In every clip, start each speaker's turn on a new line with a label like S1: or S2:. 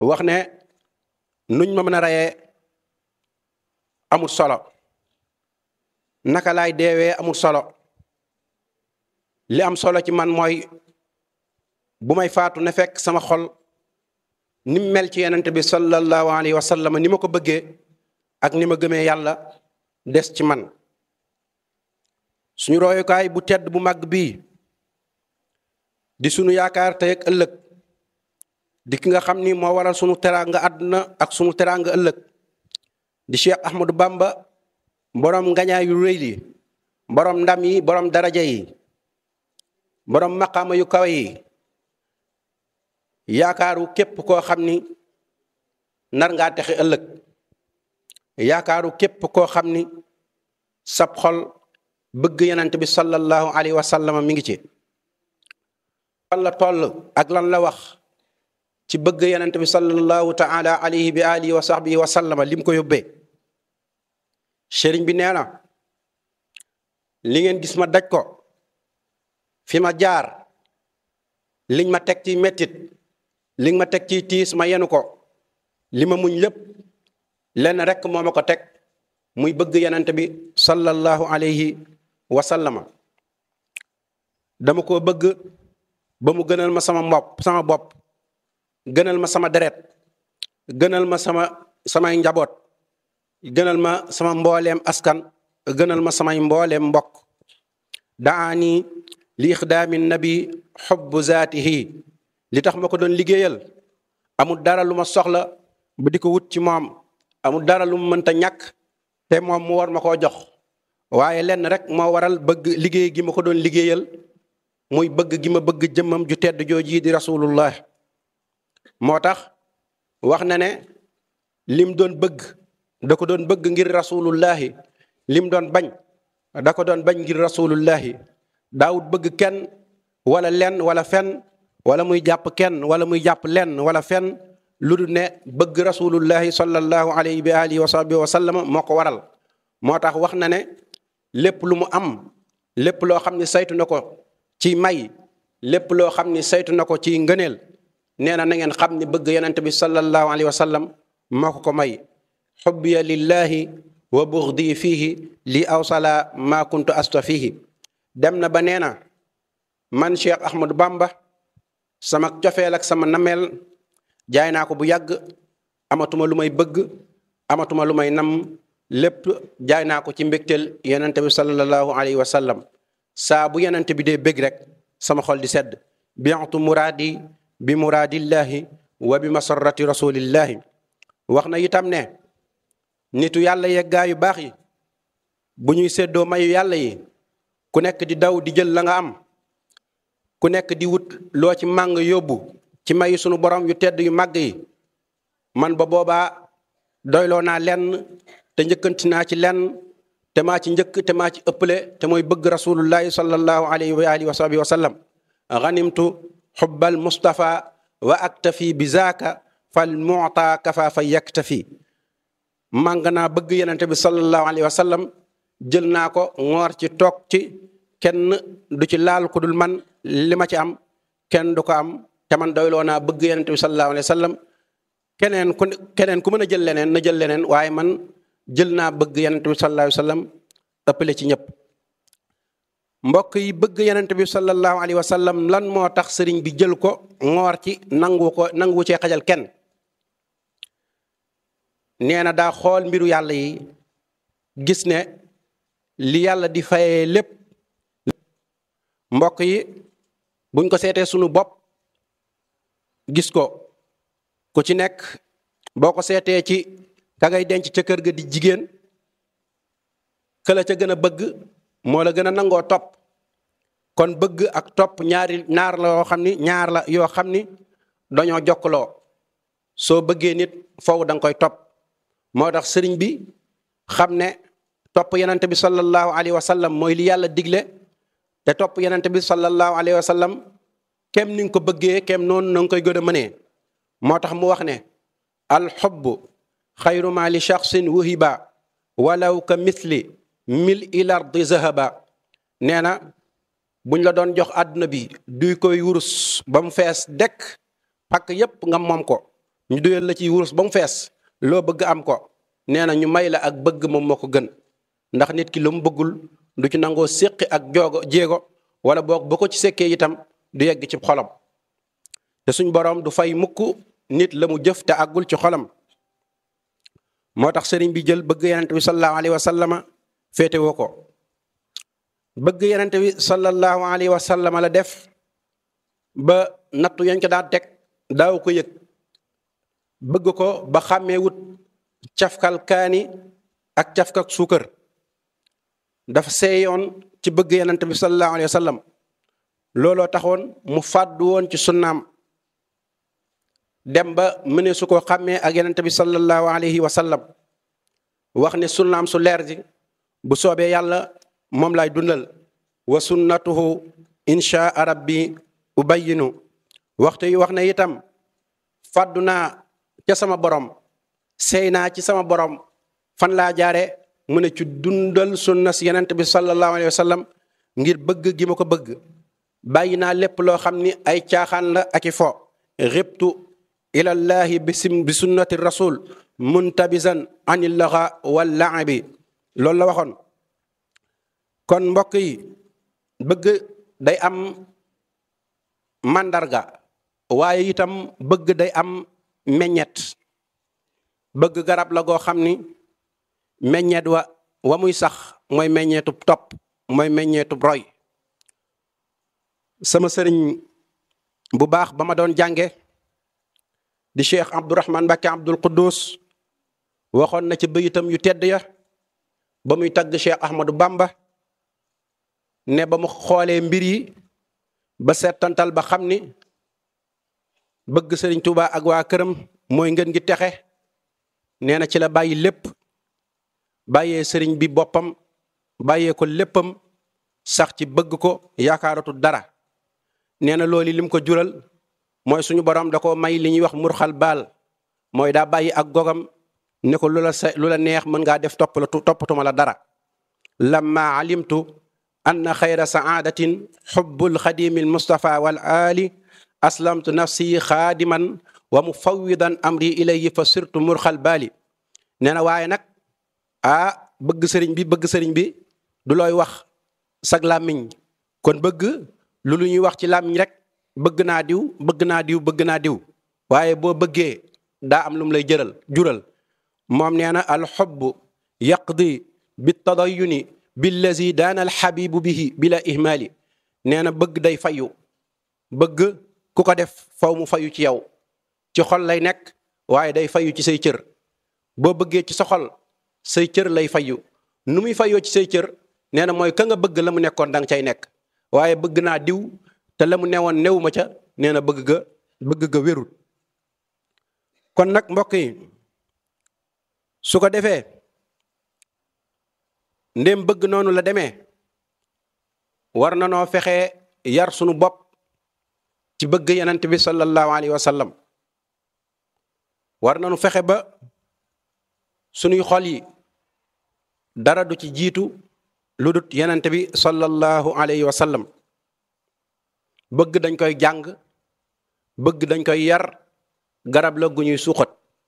S1: wax ne nuñ ma mën a reyee amul solo naka laay deewee amul solo li am solo ci man mooy bu may faatu ne fekk sama xol ni mu mel ci yenente bi sallallahu alayhi wa sallam ni ma ko bëggee ak ni ma gëmee yàlla des ci man suñu royukaay bu tedd bu màgg bii di sunu yaakaar tey ak ëllëg di ki nga xam ni moo waral sunu teraanga àdduna ak sunu teraanga ëllëg di Cheikh Ahmadou Bamba borom ngañaay yu rëy li borom ndam yi borom daraja yi borom maqaama yu kawe yi yaakaaru képp koo xam ni nar ngaa texe ëllëg yaakaaru képp koo xam ni sab xol bëgg yenant bi sallallahu alayhi wa sallam mi ngi ci lan la toll ak lan la wax ci bëgg yenant bi sallallahu taala alayhi bi alihi wa sahbihi wa sallama lim ko yóbbee sëriñ bi nee na li ngeen gis ma daj ko fi ma jaar liñ ma teg ci mettit liñ ma teg ci tiis ma yenu ko li ma muñ lépp lenn rekk moo ma ko teg muy bëgg yenant bi sallallahu alayhi wa sallama dama ko bëgg ba mu gënal ma sama mbopp sama bopp gënal ma sama deret gënal ma sama samay njaboot gënal ma sama mbooleem askan gënal ma samay mbooleem mbokk daani li ixdaami nabi xubbu zaatihi li tax ma ko doon liggéeyal amul dara lu ma soxla ba di ko wut ci moom amul dara lu mu mënta ñàkk te moom mu war ma koo jox waaye lenn rek moo waral bëgg liggéey gi ma ko doon liggéeyal muy bëgg gi ma bëgg jëmmam ju tedd jooji di rasulullah moo tax wax na ne lim doon bëgg da ko doon bëgg ngir rasulullahi lim doon bañ da ko doon bañ ngir rasulullahi daawut bëgg kenn wala lenn wala fen wala muy jàpp kenn wala muy jàpp lenn wala fen lu du ne bëgg rasulullahi sallallahu alayhi bi alihi wa sahbihi wa sallam moo ko waral moo tax wax na ne lépp lu mu am lépp loo xam ne saytu na ko ci may lépp loo xam ni saytu na ko ci ngëneel nee na na ngeen xam ni bëgg yonent bi sallallahu alayhi wa sallam moo ko ko may xubbiya lillahi wa buxdi fiihi li awsala ma kuntu asta fiihi dem na ba nee na man Cheikh Ahmadou Bamba sama cofeel ak sama nameel jaay naa ko bu yàgg amatuma lu may bëgg amatuma lu may nam lépp jaay naa ko ci mbégteel yonent bi sallallahu alayhi wa sallam saa bu yonent bi dee bëgg rek sama xol di sedd bientu muraadi bi muraadillahi wa bi masarrati rasulillahi wax na itam ne nitu yàlla yeggaa yu baax yi bu ñuy séddoo mayu yàlla yi ku nekk di daw di jël la nga am ku nekk di wut loo ci màng yóbbu ci mayu sunu borom yu tedd yu màgg yi man ba boobaa doyloo naa lenn te njëkkanti naa ci lenn te maa ci njëkk te maa ci ëpple te mooy bëgg rasulullahi sallallahu alayhi wa alihi wa sahbihi wa sallam ganimtu xubbal mustafa wa aktafi bi zaaka fal muta kafa fa yaktafi màng naa bëgg yenente bi sallallahu alayhi wa sallam jël naa ko ngoor ci toog ci kenn du ci laal ku dul man li ma ci am kenn du ko am te man doyloo naa bëgg yenente bi sallallahu alayhi wa sallam keneen ku keneen ku mën a jël leneen na jël leneen waaye man jël naa bëgg yenente bi sallallahu alayhi wa sallam ëppale ci ñëpp mbokk yi bëgg yenente bi sallallahu alayhi wa sallam lan moo tax sëriñ bi jël ko ngoor ci nangu ko nangu cee xajal kenn nee na daa xool mbiru yàlla yi gis ne li yàlla di fayee lépp mbokk yi buñ ko seetee sunu bopp gis ko ku ci nekk boo ko seetee ci ka ngay denc ca kër ga di jigéen këla ca gën a bëgg moo la gën a nangoo topp kon bëgg ak topp ñaari ñaar la yoo xam ni ñaar la yoo xam ni dañoo jokkaloo soo bëggee nit foofu da nga koy topp moo tax sëriñ bi xam ne topp yenente bi sallallahu alayhi wa sallam mooy li yàlla digle te topp yenente bi sallallahu alayhi wa sallam kem ni nga ko bëggee kem noonu na nga koy gën a mënee moo tax mu wax ne alxubbu xayru ma li shaxsin wuhiba walaw ka mithli mil il ardi zahaba nee na buñ la doon jox àdduna bi duy koy wurus ba mu fees dekk pakk yépp nga moom ko ñu duyal la ci wurus ba mu fees loo bëgg am ko nee na ñu may la ak bëgg moom moo ko gën ndax nit ki lu mu bëggul du ci nangoo séqi ak joogo jéego wala boog ba ko ci sekkee itam du yegg ci xolam te suñ boroom du fay mukk nit la mu jëf te àggul ci xolam moo tax sëriñ bi jël bëgg yenente bi sallallahu alayhi wa sallama féete woo ko bëgg yenente bi sallallahu alayhi wa sallama la def ba nattu yañ ko daan teg daaw ko yëg bëgg ko ba xàmmee wut cafkal kaani ak cafkak suukar dafa seeyoon ci bëgg yenente bi sallallahu alayhi wa sallam looloo taxoon mu fàddu woon ci sunnaam dem ba mëne su ko xàmmee ak yenente bi sallallahu alayhi wa sallam wax ne sunnaam su leer ji bu soobee yàlla moom lay dundal wa sunnatuhu inshaa rabbi ubayyinu waxtu yi wax na itam fàddu naa ca sama borom sey naa ci sama borom fan laa jaare mu ne ci dundal sunna si yenente bi sallallahu alayhi wa sallam ngir bëgg gi ma ko bëgg bàyyi naa lépp loo xam ni ay caaxaan la ak i fo ribtu ilallahi bisim bi sunnati rasul muntabisan anil laxa wal laabi loolu la waxoon kon mbokk yi bëgg day am màndarga waaye itam bëgg day am meññet bëgg garab la goo xam ni meññet wa wa muy sax mooy meññeetub topp mooy meññeetub roy sama sëriñ bu baax ba ma doon jànge di cheikh abdourahman mbàkke abdul quddus waxoon na ci bëyitam yu tedd ya ba muy tagg cheikh ahmadou bamba ne ba mu xoolee mbir yi ba seetantal ba xam ni bëgg sëriñ Tuuba ak waa këram mooy ngeen gi texe nee na ci la bàyyi lépp bàyyee sëriñ bi boppam bàyyee ko léppam sax ci bëgg ko yaakaaratu dara nee na loolu lim ko jural mooy suñu borom da ko may li ñuy wax murxal baal mooy daa bàyyi ak gogam ne ko lu la sa lu la neex mën ngaa def topp la toppatuma la dara lamma alimtu anna xayra saadatin xubbul xadimi almustafa wal ali aslamtu nafsi xaadiman wa mufawidan amri ilayhi fa sirtu murxal baali nee na waaye nag ah bëgg sëriñ bi bëgg sëriñ bi du looy wax sag làmmiñ kon bëgg lu lu ñuy wax ci làmmiñ rek bëgg naa diw bëgg naa diw bëgg naa diw waaye boo bëggee daa am lu mu lay jëral jural moom nee na alxubbu yaqdi bi tadayuni billazi daana alxabibu bihi bila ihmaali nee na bëgg day fayu bëgg ku ko def faw mu fayu ci yow ci xol lay nekk waaye day fayu ci say cër boo bëggee ci sa xol say cër lay fayu nu muy fayoo ci say cër nee na mooy ka nga bëgg la mu nekkoon danga cay nekk waaye bëgg naa diw te la mu newoon new ma ca nee na bëgg ga bëgg ga wérul kon nag mbokk yi su ko defee ndéem bëgg noonu la demee war na noo fexe yar sunu bopp ci bëgg yenent bi sallallahu alayhi wa sallam war nañu fexe ba sunuy xol yi dara du ci jiitu lu dut yenent bi sallallahu alayhi wa sallam bëgg dañ koy jàng bëgg dañ koy yar garab la gu ñuy suuxat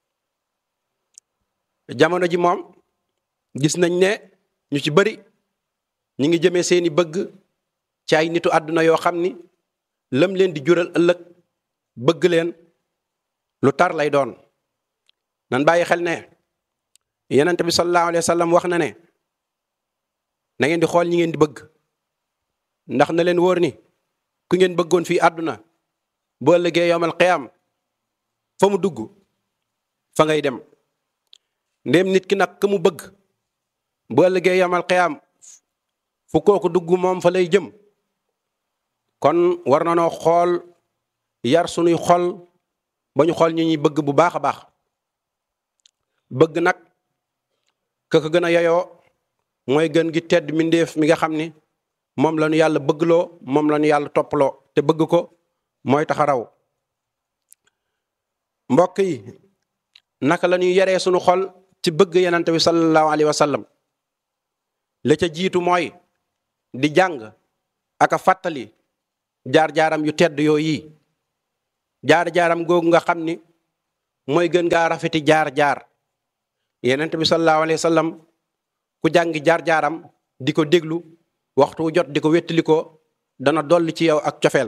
S1: jamono ji moom gis nañ ne ñu ci bari ñi ngi jëmee seeni bëgg ci ay nitu àdduna yoo xam ni lam leen di jural ëllëg bëgg leen lu tar lay doon nan bàyyi xel ne yenent bi sallallahu alayhi wa sallam wax na ne na ngeen di xool ñi ngeen di bëgg ndax na leen wóor ni ku ngeen bëggoon fii àdduna boo ëllëgee yowmal qiyaam fa mu dugg fa ngay dem ndéem nit ki nag ka mu bëgg boo ëllëgee yowmal qiyaam fu kooku dugg moom fa lay jëm kon war na noo xool yar sunuy xol ba ñu xool ñi ñuy bëgg bu baax a baax bëgg nag ka ko gën a yeyoo mooy gën gi tedd mbindeef mi nga xam ni moom la ñu yàlla bëggloo moom la ñu yàlla topploo te bëgg ko mooy tax a raw mbokk yi naka la ñuy yaree sunu xol ci bëgg yenante bi sallallahu alayhi wa sallam la ca jiitu mooy di jàng ak a fàttali jaar-jaaram yu tedd yooyu jaar-jaaram googu nga xam ni mooy gën ngaa rafeti jaar-jaar yenent bi sallallahu alayhi wa sallam ku jàngi jaar-jaaram di ko déglu waxtu jot di ko wéttali ko dana dolli ci yow ak cofeel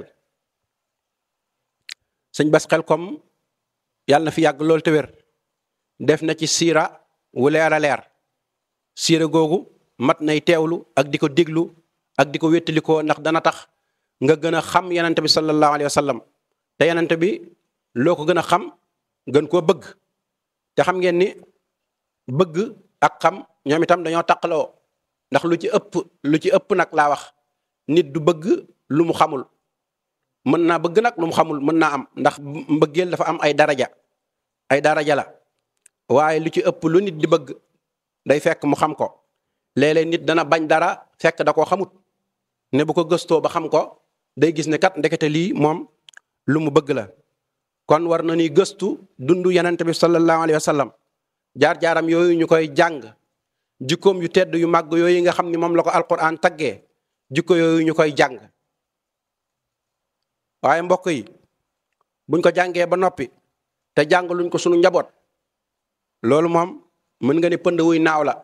S1: sëñ bas xel kom yàlla na fi yàgg loolu te wér def na ci siira wu leer a leer siira googu mat nay teewlu ak di ko déglu ak di ko wéttali ko ndax dana tax nga gën a xam yenent bi sallallahu alayhi wa sallam te yenent bi loo ko gën a xam gën koo bëgg te xam ngeen ni bëgg ak xam ñoom itam dañoo taqaloo ndax lu ci ëpp lu ci ëpp nag laa wax nit du bëgg lu mu xamul mën naa bëgg nag lu mu xamul mën naa am ndax mbëggeel dafa am ay daraja ay daraja la waaye lu ci ëpp lu nit di bëgg day fekk mu xam ko léeg-léeg nit dana bañ dara fekk da koo xamut ne bu ko gëstoo ba xam ko day gis ne kat ndekete lii moom lu mu bëgg la kon war na ni gëstu dundu yenente bi sallallahu alayhi wa sallam jaar-jaaram yooyu ñu koy jàng jikkoom yu tedd yu màgg yooyu nga xam ni moom la ko alquran taggee jikko yooyu ñu koy jàng waaye mbokk yi buñ ko jàngee ba noppi te jàng luñ ko sunu njaboot loolu moom mën nga ni pënd wuy naaw la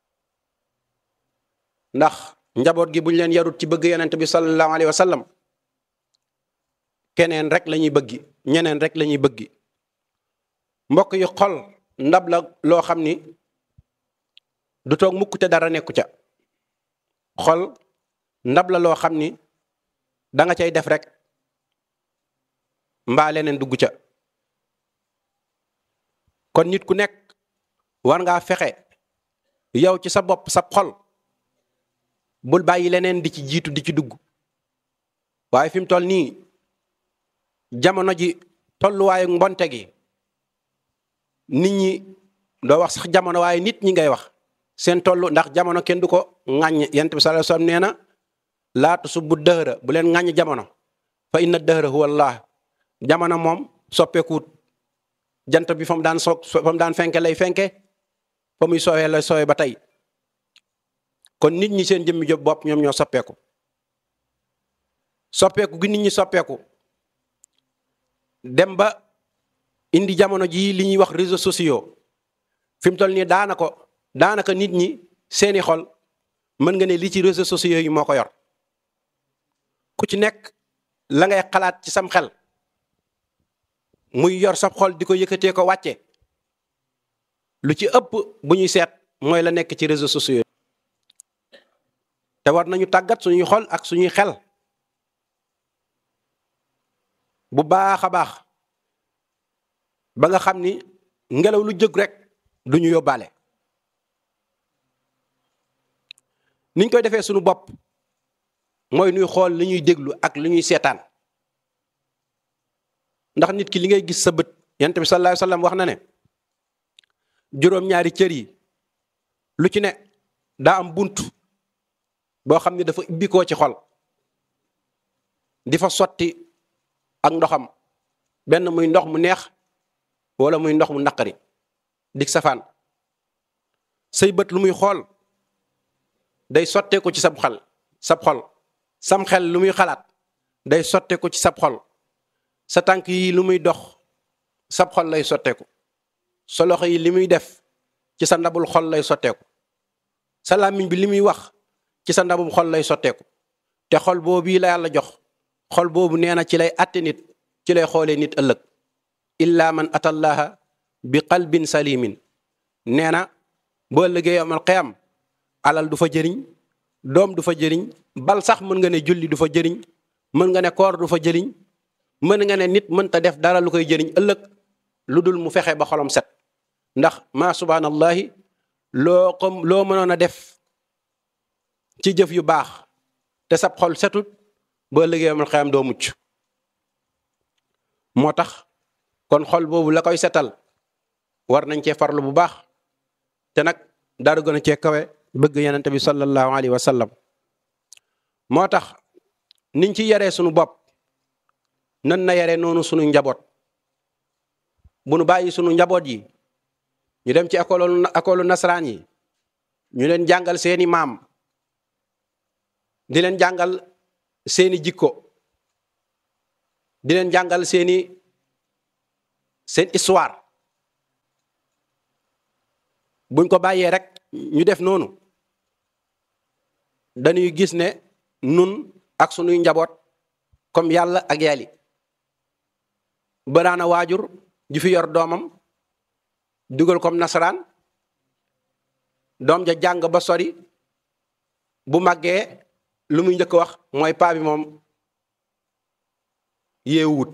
S1: ndax njaboot gi buñ leen yarut ci bëgg yenente bi sallallahu alayhi wa sallam keneen rek la ñuy bëggi ñeneen rek la ñuy bëggi mbokk yi xol ndab la loo xam ni du toog mukk te dara nekku ca xol ndab la loo xam ni da nga cay def rek mbaa leneen dugg ca kon nit ku nekk war ngaa fexe yow ci sa bopp sa xol bul bàyyi leneen di ci jiitu di ci dugg waaye fi mu toll nii jamono ji tolluwaayu mbonte gi nit ñi doo wax sax jamono waaye nit ñi ngay wax seen tollu ndax jamono kenn du ko ŋàññ yent bi sallallahu alayhi wasallam nee na laa tusubbu dëhëra bu leen ŋàññ jamono fa inna dëhëra huwa allah jamono moom soppeekuut jant bi fa mu daan so fa mu daan fenke lay fenke fa muy soowee lay soowee ba tey kon nit ñi seen jëmmi job bopp ñoom ñoo soppeeku soppeeku gi nit ñi soppeeku dem ba indi jamono jii li ñuy wax réseaux sociaux fi mu toll nii daanaka daanaka nit ñi seeni xol mën nga ne li ci réseaux sociaux yi moo ko yor ku ci nekk la ngay xalaat ci sam xel muy yor sab xol di ko yëkkatee ko wàcce lu ci ëpp bu ñuy seet mooy la nekk ci réseaux sociaux te war nañu tàggat suñuy xol ak suñuy xel bu baax a baax ba nga xam ni ngelaw lu jóg rek du ñu yóbbaale niñ koy defee suñu bopp mooy nuy xool li ñuy déglu ak li ñuy seetaan ndax nit ki li ngay gis sa bët yonent bi sallallahu alayhi wasallam wax na ne juróom-ñaari cër yi lu ci ne daa am bunt boo xam ne dafa ibbikoo ci xol di fa sotti ak ndoxam benn muy ndox mu neex wala muy ndox mu naqari dig safaan say bët lu muy xool day sotteeku ci sab xel sab xol sam xel lu muy xalaat day sotteeku ci sab xol sa tànk yi lu muy dox sab xol lay sotteeku sa loxo yi li muy def ci sa ndabul xol lay sotteeku sa làmmiñ bi li muy wax ci sa ndabul xol lay sotteeku te xol boobu la yàlla jox xol boobu nee na ci lay atte nit ci lay xoolee nit ëllëg illa man atallaha bi qalbin salimin nee na boo ëllëgee yomal xiyam alal du fa jëriñ doom du fa jëriñ bal sax mën nga ne julli du fa jëriñ mën nga ne koor du fa jëriñ mën nga ne nit mënta def dara lu koy jëriñ ëllëg lu dul mu fexe ba xolam set ndax ma subhanallahi loo ko loo mënoon a def ci jëf yu baax te sab xol setut boo ëllëgee yomal xiyam doo mucc moo tax kon xol boobu la koy setal war nañ cee farlu bu baax te nag dara gën a cee kawe bëgg yenente bi sallallahu alayhi wa sallam moo tax niñ ci yaree sunu bopp nan na yaree noonu sunu njaboot bu nu bàyyi sunu njaboot yi ñu dem ci école école nasaraan yi ñu leen jàngal seeni maam di leen jàngal seeni jikko di leen jàngal seeni seen histoire buñ ko bàyyee rek ñu def noonu dañuy gis ne nun ak sunuy njaboot comme yàlla ak yàlli baraana waajur ju fi yor doomam dugal comme nasaraan doom ja jàng ba sori bu màggee lu muy njëkk wax mooy paa bi moom yeewut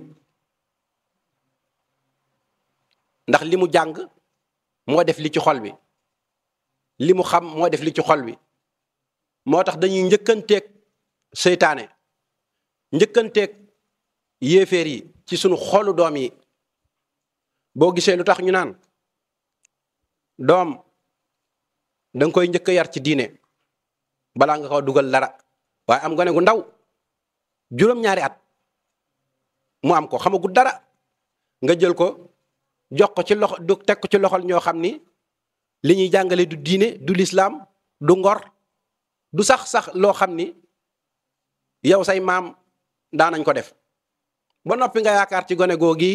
S1: ndax li mu jàng moo def li ci xol bi li mu xam moo def li ci xol bi moo tax dañuy njëkkanteeg seytaane njëkkanteeg yéeféer yi ci sunu xolu doom yi boo gisee lu tax ñu naan doom danga koy njëkk a yar ci diine balaa nga ko dugal dara waaye am gone gu ndaw juróom-ñaari at mu am ko xamagu dara nga jël ko jox ko ci loxo du teg ko ci loxol ñoo xam ni li ñuy jàngale du diine du lislaam du ngor du sax sax loo xam ni yow say maam daanañ ko def ba noppi nga yaakaar ci gone googi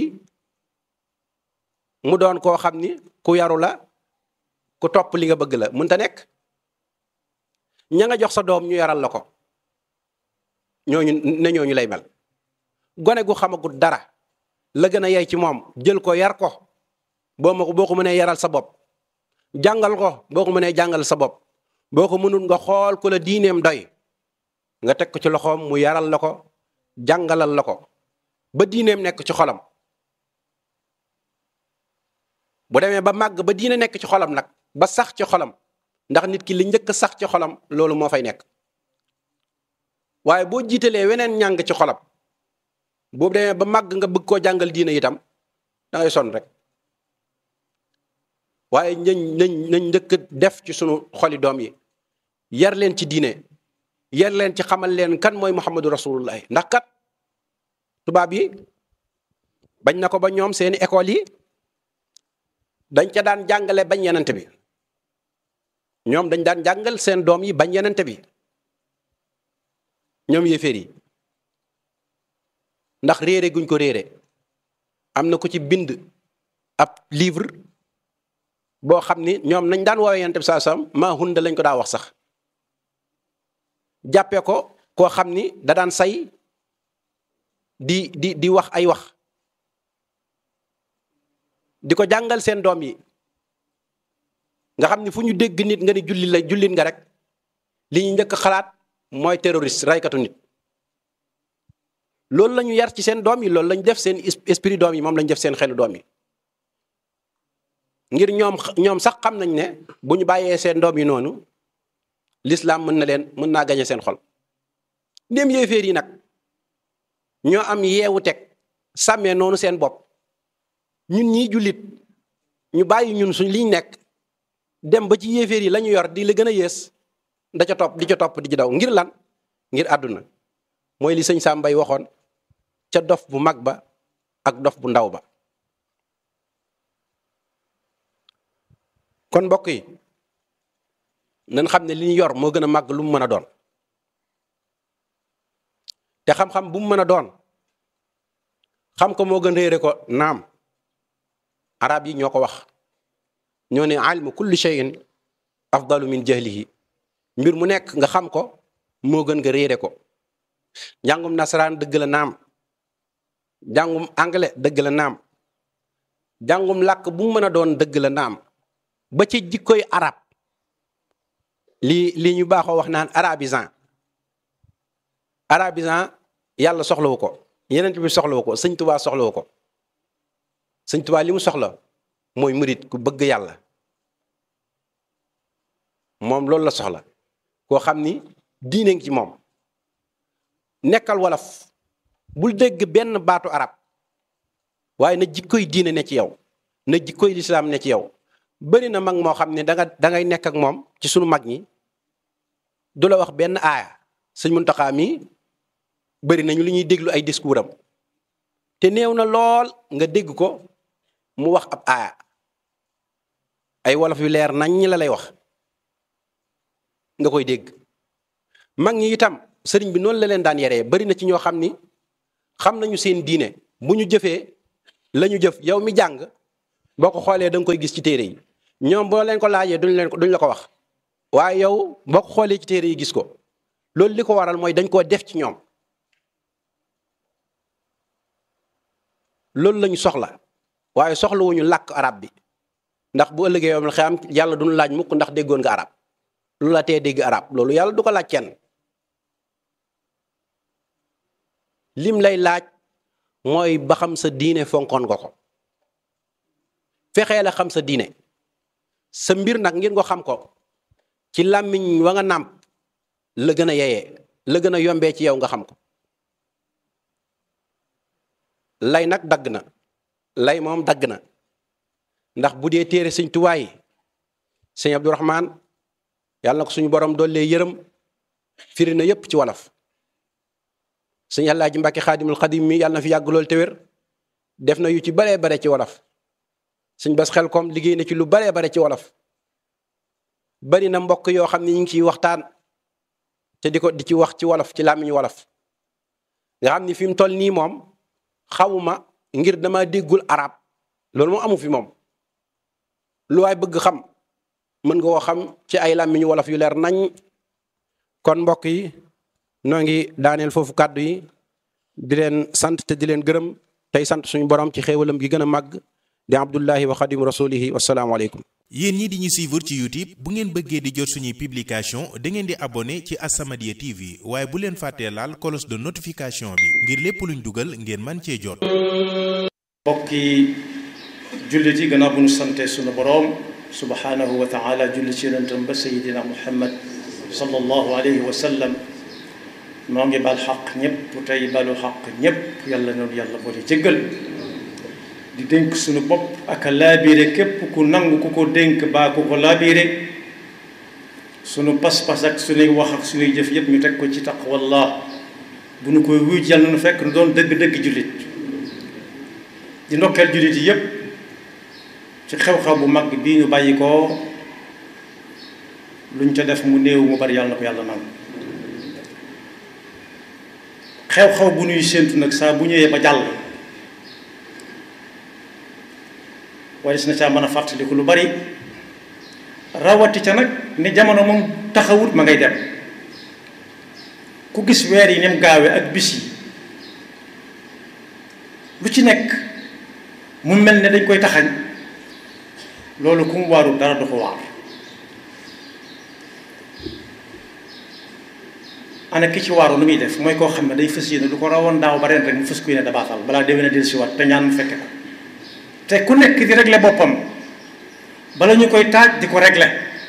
S1: mu doon koo xam ni ku yaru la ku topp li nga bëgg la mënta nekk ña nga jox sa doom ñu yaral la ko ñooñu ne ñooñu lay mel gone gu xamagut dara la gën a yey ci moom jël ko yar ko boo ma ko boo ko mënee yaral sa bopp jàngal ko boo ko mënee jàngal sa bopp boo ko mënul nga xool ku la diineem doy nga teg ko ci loxoom mu yaral la ko jàngalal la ko ba diineem nekk ci xolam bu demee ba màgg ba diine nekk ci xolam nag ba sax ci xolam ndax nit ki li njëkk sax ci xolam loolu moo fay nekk waaye boo jiitalee weneen ñàng ci xolam boobu demee ba màgg nga bëgg koo jàngal diine itam da ngay sonn rek waaye nañ nañ nañ njëkk def ci sunu xoli doom yi yar leen ci diine yar leen ci xamal leen kan mooy muhammadu rasulullah ndax kat tubaab yi bañ na ko ba ñoom seeni école yi dañ ca daan jàngale bañ yenente bi ñoom dañ daan jàngal seen doom yi bañ yenente bi ñoom yéeféer yi ndax réere guñ ko réere am na ko ci bind ab livre boo xam ni ñoom nañ daan woowee yenente bi saa sam maa hunda lañ ko daa wax sax jàppee ko koo xam ni da daan say di di di wax ay wax di ko jàngal seen doom yi nga xam ni fu ñu dégg nit nga ni julli la jullit nga rek li ñu njëkk xalaat mooy terroriste raykatu nit loolu la ñu yar ci seen doom yi loolu la ñu def seen esprit doom yi moom la ñu def seen xelu doom yi ngir ñoom ñoom sax xam nañ ne bu ñu bàyyee seen doom yi noonu l'islam mën na leen mën naa gañe seen xol ndéem yéeféer yi nag ñoo am yeewu teg sàmmee noonu seen bopp ñun ñii jullit ñu bàyyi ñun suñ liñ nekk dem ba ci yéeféer yi la ñu yor di la gën a yées da ca topp di ca topp di ci daw ngir lan ngir àdduna mooy li sëñ Sàmbay waxoon ca dof bu mag ba ak dof bu ndaw ba kon mbokk yi nañ xam ne li ñu yor moo gën a màgg lu mu mën a doon te xam-xam bu mu mën a doon xam ko moo gën réere ko naam arab yi ñoo ko wax ñoo ne ilmu kulli shay'in afdalu min jahlihi mbir mu nekk nga xam ko moo gën nga réere ko njàngum nasaraan dëgg la naam njàngum anglais dëgg la naam njàngum làkk bu mu mën a doon dëgg la naam ba ci jikkoy arab lii lii ñu baaxoo wax naan arabisant arabisant yàlla soxlawu ko yeneen bi soxlawu ko sëñ tubaa soxlawu ko sëñ tubaa li mu soxla mooy murit ku bëgg yàlla moom loolu la soxla koo xam ni diine ngi ci moom nekkal wolof bul dégg benn baatu arab waaye na jikkoy diine ne ci yow na jikkoy lislaam ne ci yow bëri na mag moo xam ne danga da ngay nekk ak moom ci sunu mag ñi du la wax benn aaya sëñ Muntaxa mi bëri nañu li ñuy déglu ay discours am te néew na lool nga dégg ko mu wax ab aaya ay wolof yu leer nañ ñi la lay wax nga koy dégg mag ñi itam sëriñ bi noonu la leen daan yaree bari na ci ñoo xam ni xam nañu seen diine bu ñu jëfee la ñu jëf yow mi jàng boo ko xoolee da nga koy gis ci téere yi ñoom boo leen ko laajee duñ leen ko duñ la ko wax waaye yow boo ko xoolee ci téere yi gis ko loolu li ko waral mooy dañ koo def ci ñoom loolu lañu soxla waaye soxla wuñu làkk arab bi ndax bu ëllëgee yow xam yàlla duñu laaj mukk ndax déggoon nga arab lu la tee dégg arab loolu yàlla du ko laaj kenn lim lay laaj mooy ba xam sa diine fonkoon nga ko fexee la xam sa diine sa mbir nag ngir nga xam ko ci làmmiñ wa nga nàmp la gën a yeyee la gën a yombee ci yow nga xam ko lay nag dagg na lay moom dagg na ndax bu dee téere sëñ Tuubaa yi sëñ Abdourahman yàlla na ko suñu borom doollee yërëm firi na yépp ci wolof sëñ Alaaji Mbàkke Xaadimul Xadim mi yàlla na fi yàgg lool te wér def na yu ci baree bare ci wolof sëñ Bas xel kom liggéey na ci lu baree bare ci wolof bari na mbokk yoo xam ne ñu ngi ciy waxtaan te di ko di ci wax ci wolof ci làmmiñu wolof nga xam ni fi mu toll nii moom xawuma ngir dama déggul arab loolu moom amu fi moom lu waay bëgg xam mën nga koo xam ci ay làmmiñu wolof yu leer nañ kon mbokk yi noo ngi daaneel foofu kàddu yi di leen sant te di leen gërëm tey sant suñu borom ci xéewalam gi gën a màgg di abdullahi wa xadim rasulihi wasalaamualeykum
S2: yéen ñi di ñu suivre ci youtube bu ngeen bëggee di jot suñuy publication da ngeen di abonné ci As-Samadiyya TV waaye bu leen fàttee laal cloche de notification bi ngir lépp luñ dugal ngeen man cee jot
S3: mbokki jullit yi gannaaw bu ñu sante sunu boroom subhanahu wa taala julli ci yonentam ba sayidina muhammad sallallahu alayhi wa sallam noo ngi bal xaq ñëpp tey balu xaq ñëpp yàlla noonu yàlla boole jéggal di dénk suñu bopp ak a laabiire képp ku nangu ku ko dénk baa ku ko laabiire sunu pas-pas ak suñuy wax ak suñuy jëf yëpp ñu teg ko ci taqwallah bu nu koy wuy yàlla nu fekk nu doon dëgg-dëgg jullit di ndokkeel jullit yi yëpp ci xew-xew bu mag bii ñu bàyyi ko luñ ca def mu néew mu bari yàlla na ko yàlla nangu xew-xew bu nuy séentu nag saa bu ñëwee ba jàll waaye si na caa mën a fàttaliku lu bari rawati ca nag ni jamono moom taxawut ma ngay dem ku gis weer yi nem gaawe ak bis yi lu ci nekk mu mel ne dañ koy taxañ loolu ku mu waarul dara du ko waar ana ki ci waaru lu muy def mooy koo xam ne day fës yéene lu ko rawoon daaw ba ren rek mu fës ku yéene dabaatal balaa déwén a del si wat te ñaan mu fekke ko te ku nekk di régler boppam bala ñu koy taaj di ko régler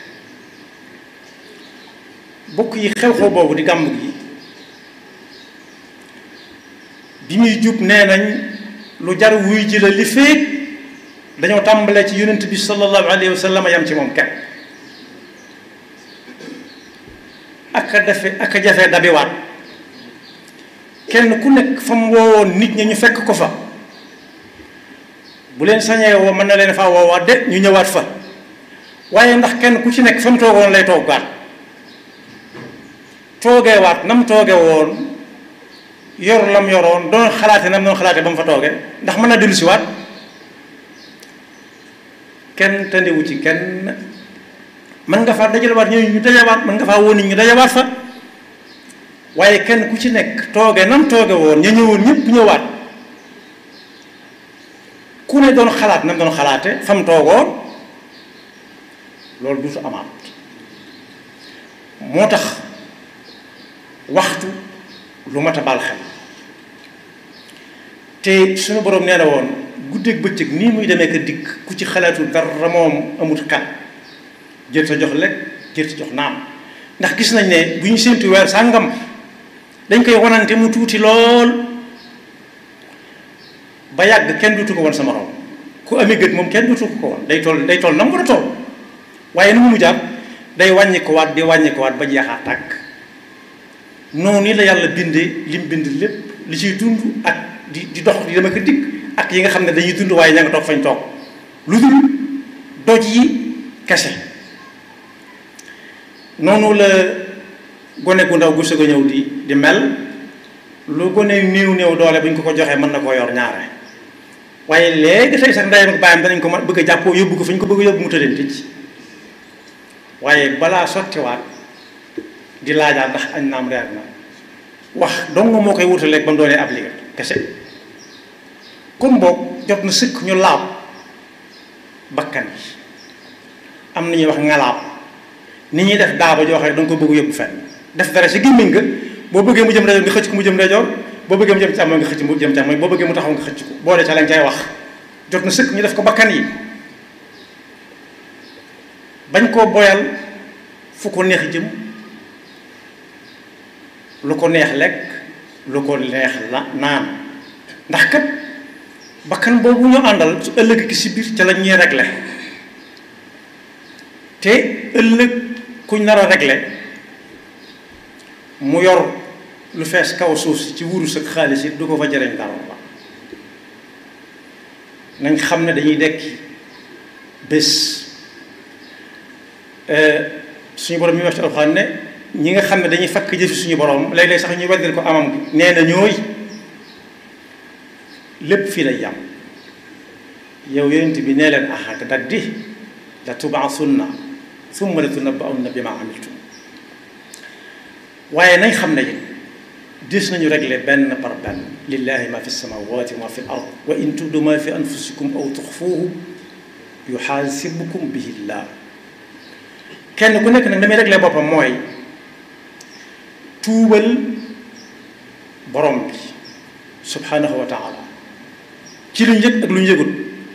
S3: bokk yi xew-xew boobu di gàmm gi bi muy jub nee nañ lu jar wuy ji la li féeg dañoo tàmbalee ci yonent bi sallallahu alayhi wa sallam yam ci moom kenn ak a defe ak a jafe dabiwaat kenn ku nekk fa mu woowoon nit ñi ñu fekk ko fa bu leen sañee woo mën na leen faa woowaat de ñu ñëwaat fa waaye ndax kenn ku ci nekk fa mu toogoon lay toogaat toogeewaat na mu tooge woon yor lam yoroon doon xalaate na mu doon xalaate ba mu fa tooge ndax mën na dellu si waat kenn tandiwu ci kenn mën nga faa dajalewaat ñooñu ñu dajawaat mën nga faa woo nit ñu dajawaat fa waaye kenn ku ci nekk tooge nam tooge woon ña ñëwoon ñëpp ñëwaat ku ne doon xalaat nam doon xalaate fam toogoon loolu duutu amaat moo tax waxtu lu mat a baal xel te suñu boroom nee na woon guddeeg bëccëg nii muy demee ka dikk ku ci xalaatu dara moom amut xel jër sa jox lekk jër sa jox naam ndax gis nañ ne bu ñu séentu weer sàngam dañ koy wanante mu tuuti lool ba yàgg kenn dutu ko woon sama morom ku amee gët moom kenn dutu ko woon day toll day toll na mu war a toll waaye nu mu mujjaat day wàññi ko waat di wàññi ko waat ba jeexaa tàkk noonu la yàlla bindee lim bind lépp li ciy dund ak di di dox di dama ko dikk ak yi nga xam ne dañuy dund waaye ña nga toog fañ toog lu dul doj yi kese noonu la gone gu ndaw gu sëg a ñëw di di mel lu gone néew néew doole bu ñu ko ko joxee mën na koo yor ñaare waaye léegi tey sax ndeyam ak baayam danañ ko mën bëgg a jàppoo yóbbu ko fi ñu ko bëgg a yóbbu mu tëddeen ticc waaye balaa sottiwaat di laajaat ndax añ naam reer na wax dong moo koy wutaleeg ba mu doonee ab liggéey kese kon boog jot na sëkk ñu laab bakkan yi am na ñuy wax ngalaab ni ñuy def daaba joo xam ne danga ko bëgg yóbbu fenn def dara si gémmiñ nga boo bëggee mu jëm rajo nga xëcc ko mu jëm rajo boo bëggee mu jëm càmmoñ nga xëcc mu jëm càmmoñ boo bëggee mu taxaw nga xëcc ko boole ca lañ cay wax jot na sëkk ñu def ko bakkan yi bañ koo boyal fu ko neex jëm lu ko neex lekk lu ko neex la naan ndax kat bakkan boobu ñu àndal su ëllëg ki si biir ca la ñuy réglé te ëllëg kuñ nar a réglé mu yor lu fees kaw suuf si ci wurus ak xaalis it du ko fa jëriñ dara la nañ xam ne dañuy dekki bés suñu borom mi wax ci alxuraan ne ñi nga xam ne dañuy fakk jëfi suñu borom léeg-léeg sax ñu weddil ko amam gi nee na ñooy lépp fii lay yam yow yonent bi nee leen ahak daddi la tubaasunna summa la tunabba'unna bima amiltum waaye nañ xam ne it dis nañu régler benn par benn lillahi ma fi samawati wa ma fi l ard wa in tubdu ma fi anfusikum aw tuxfuuhu yuxaasibukum bihi llah kenn ku nekk nag damay régler boppam mooy tuubal borom bi subhanahu wa taala ci lu ñu yëg ak lu ñu yëgut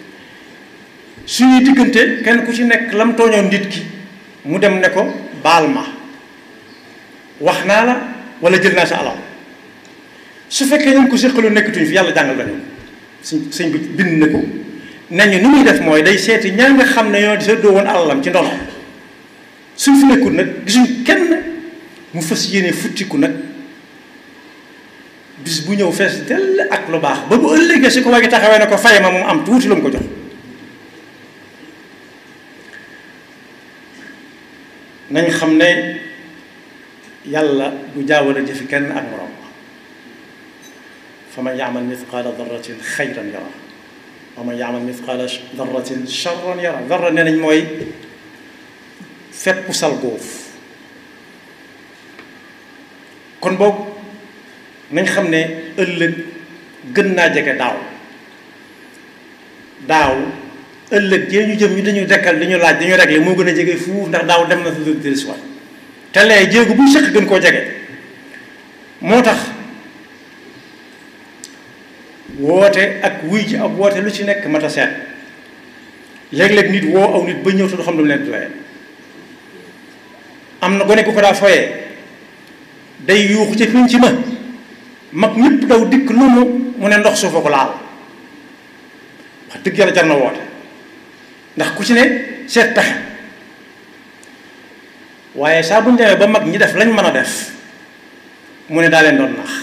S3: suñuy diggante kenn ku ci nekk lam tooñoon nit ki mu dem ne ko baal ma wax naa la wala jël naa sa alal su fekkee ñu ko séqalu nekkatuñ fi yàlla jàngal dañu suñ sëñ bi bind na ko nañu ni muy def mooy day seeti ñaa nga xam ne ñoo di seddoo woon alalam ci ndono suñ fi nekkul nag gisuñ kenn mu fas yéene futtiku nag bis bu ñëw fees dell ak lu baax ba bu ëllëgee si ko waa gi taxawee ne ko fay ma moom am tuuti lu mu ko jox nañ xam ne yàlla du jaawale jëfi kenn ak moroom fa man yaamal mithqaala darratin xayran yara wa man yaamal mithqaala darratin charran yara darra nee nañ mooy fépp sal góof kon boog nañ xam ne ëllëg gën naa jege daaw daaw ëllëg jee ñu jëm ñu dañuy dekkal dañu laaj dañu réglé moo gën a jege fuuf ndax daaw dem na fi lu dellusiwaat te lee jéegu bu sëq gën koo jege moo tax woote ak wuy ji ab woote lu ci nekk mat a seet léeg-léeg nit woo aw nit ba ñëw te du xam lu mu leen di doyee am na gone ku ko daa foyee day yuuxu ca fiñ ci ma mag ñëpp daw dikk lu mu mu ne ndox suufa ko laal wax dëgg yàlla jar na woote ndax ku ci ne seet pexe waaye saa bu ñu demee ba mag ñi def lañ mën a def mu ne daa leen doon nax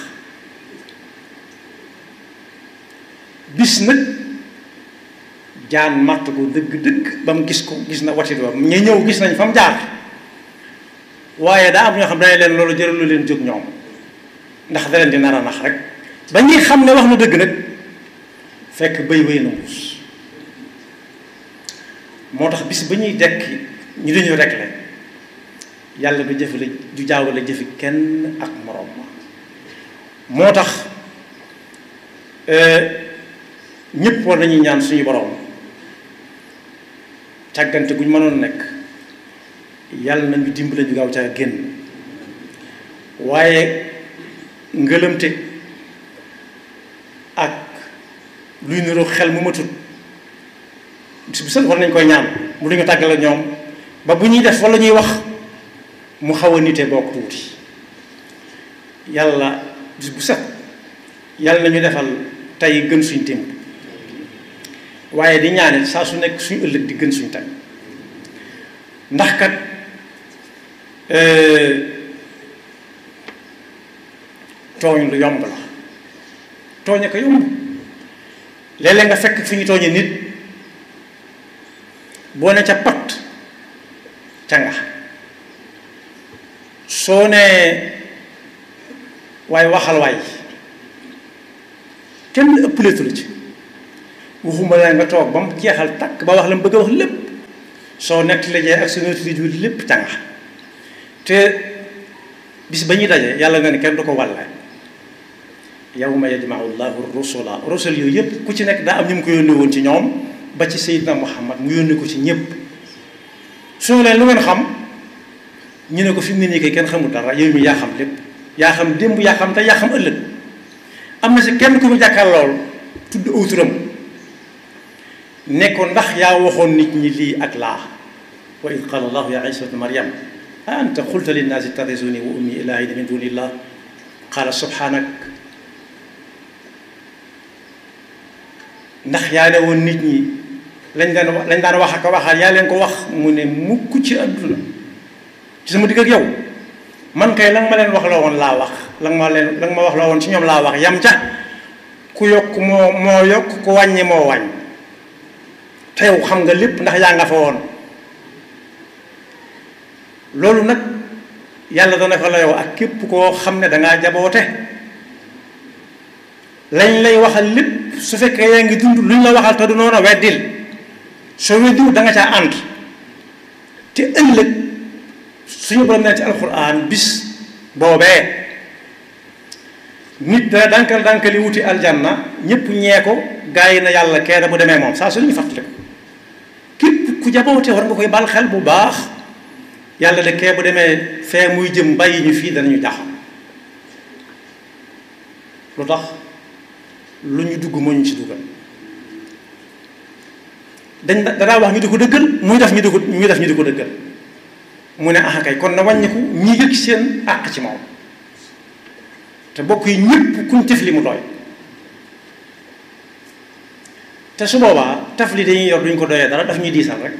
S3: bis nag jaan màtt ko dëgg-dëgg ba mu gis ko gis na watit ba ña ñëw gis nañ fa mu jaar waaye daa am ñoo xam ne leen loolu jëralu leen jóg ñoom ndax da leen di nar a nax rek ba ñuy xam ne wax na dëgg nag fekk bëy wéy na muus moo tax bis ba ñuy dekk ñu dañu réglé yàlla du jëfale du jaawale jëfi kenn ak moroom ma moo tax ñépp war nañuy ñaan suñu boroom càggante gu ñu mënoon nekk yàlla nañu dimbale ñu gaaw caa génn waaye ngëlëmte ak luy niroo xel mu matut bis bu set war nañ koy ñaan mu duñu tàggale ñoom ba bu ñuy def walla ñuy wax mu xaw a nite bokk tuuti yàlla bis bu set yàlla nañu defal tey gën suñ témb waaye di ñaanit saa su nekk suñu ëllëg di gën suñ tey ndax kat tooñ lu yomb la tooñe ko yomb léeg-léeg nga fekk fi ñu tooñe nit boo ne ca pat ca nga soo nee waaye waxal waay kenn ëppleetu la ci waxuma la nga toog ba mu jeexal takk ba wax la mu bëgg a wax lépp soo nekk la jee ak sa noti ju lépp canga te bis ba ñuy daje yàlla nga ne kenn du ko wàlle yawma yajmau llahu rusula rusul yooyu yëpp ku ci nekk daa am ñu mu ko yónni woon ci ñoom ba ci Seydina Muhammad mu yónni ko ci ñëpp soo leen lu ngeen xam ñu ne ko fi mu ne nii kay kenn xamul dara yow mi yaa xam lépp yaa xam démb yaa xam te yaa xam ëllëg am na si kenn ku mu jàkkaar lool tudd aw turam ne ko ndax yaa waxoon nit ñi lii ak laa wa id qaala allahu ya isa bne maryam a anta qulta linnaasi ittaxisuni wa ummi ilaahayni min dunillah qaala subhanak ndax yaa ne woon nit ñi lañ daan lañ daan wax ak a waxaat yaa leen ko wax mu ne mukk ci àdduna ci sama digg ak yow man kay la nga ma leen wax la woon laa wax la nga ma leen la nga ma wax la woon ci ñoom laa wax yam ca ku yokk moo moo yokk ku wàññi moo wàññ te yow xam nga lépp ndax yaa nga fa woon loolu nag yàlla dana ko la yow ak képp koo xam ne dangaa jaboote lañ lay waxal lépp su fekkee yaa ngi dund luñ la waxal te du noonu weddil soo weddiwul da nga caa ànd te ëllëg suñu borom nee ci alxuraan bis boobee nit dana dankal dankali wuti aljanna ñëpp ñee ko gaa yi na yàlla kee da bu demee moom saa su ñu fàttali ko képp ku jaboote war nga koy bal xel bu baax yàlla de kee bu demee fee muy jëm bàyyi ñu fii danañu jax lu tax lu ñu dugg moo ñu ci dugal dañ danaa wax ñu di ko dëggal muy def ñu di ko muy def ñu di ko dëggal mu ne ah kay kon na wàññiku ñi yëg seen àq ci moom te bokk yi ñëpp kuñ tef li mu doy te su boobaa taf li dañuy yor duñ ko doyee dara daf ñuy diisal rek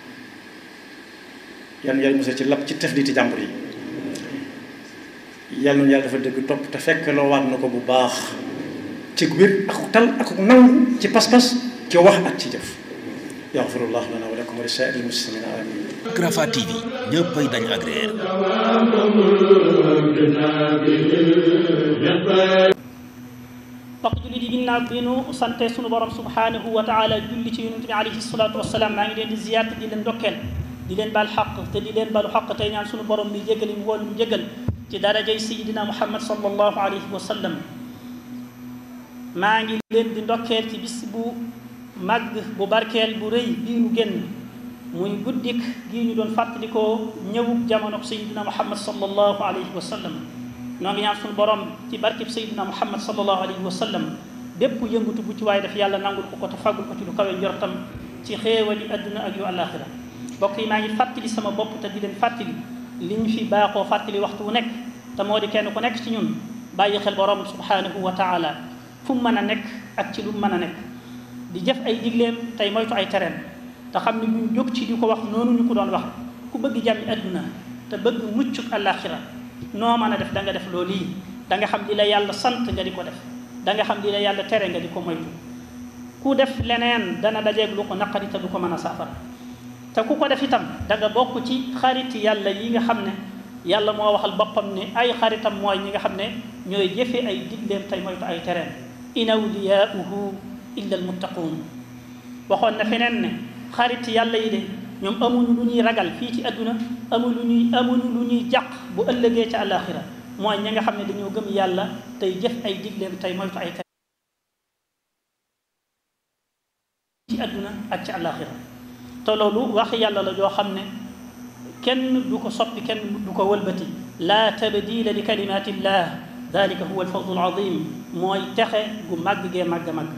S3: yan yàlla mos ci lap ci tef li ti jàmbur yi yàlla noonu yàlla dafa dëgg topp te fekk loo waat na ko bu baax ci wér ak tal ak nangu ci pas-pas ci wax ak ci jëf yaxfirullah lana wa lakum wa li saa'iril muslimina amin
S4: Rafah TV ñëppay dañ ak réer
S5: mbokk jullit yi ginnaaw bi nu sante sunu borom subhanahu wa taala julli ci yonent bi alayhi salaatu wasalaam maa ngi leen di ziyaar di leen ndokkeel di leen baal xaq te di leen balu xaq tey ñaan sunu borom mi jégali mu woon mu jégal ci darajay sayidina muhammad sallallahu alayhi wa sallam maa ngi leen di ndokkeel ci bis bu màgg bu barkeel bu rëy bii nu génn muy guddik gii ñu doon fàttalikoo ñëwub jamono sayidina muhammad sallallahu alayhi wa sallam noo ngi ñaan suñu borom ci barkib sayidina muhammad sallallahu alayhi wa sallam bépp yëngutu bu ci waaye def yàlla nangul ko ko te fàggul ko ci lu kawe njortam ci xéewali adduna ak yu àllaaxira mbokk yi maa ngi fàttali sama bopp te di leen fàttali li ñu fi baaxoo fàttali waxtu wu nekk te moo di kenn ku nekk ci ñun bàyyi xel borom subhanahu wa taala fu mu mën a nekk ak ci lu mu mën a nekk di jëf ay digleem tey moytu ay tereem te xam ne buñ jóg ci di ko wax noonu ñu ko doon wax ku bëgg jàmmi adduna te bëgg muccuk àllaaxira noo mën a def da nga def loolu yi da nga xam li la yàlla sant nga di ko def da nga xam li la yàlla tere nga di ko moytu ku def leneen dana dajeeg lu ko naqari te du ko mën a saafara te ku ko def itam da nga bokk ci xariti yàlla yi nga xam ne yàlla moo waxal boppam ne ay xaritam mooy ñi nga xam ne ñooy jëfe ay digleem tey moytu ay tereem in awliyaauhu illa almuttaquun waxoon na feneen ne xarit yàlla yi de ñoom amuñu lu ñuy ragal fii ci àdduna amuñu lu ñuy amuñu lu ñuy jàq bu ëllëgee ca àllaaxira mooy ñi nga xam ne dañoo gëm yàlla tey jëf ay digleem tey moytu ay tereem ci àdduna ak ci àllaaxira te loolu wax yàlla la joo xam ne kenn du ko soppi kenn du ko wëlbati laa tabdila li kalimatillah dalika huwa alfawzu alazim mooy texe gu màgg gee màgg màgg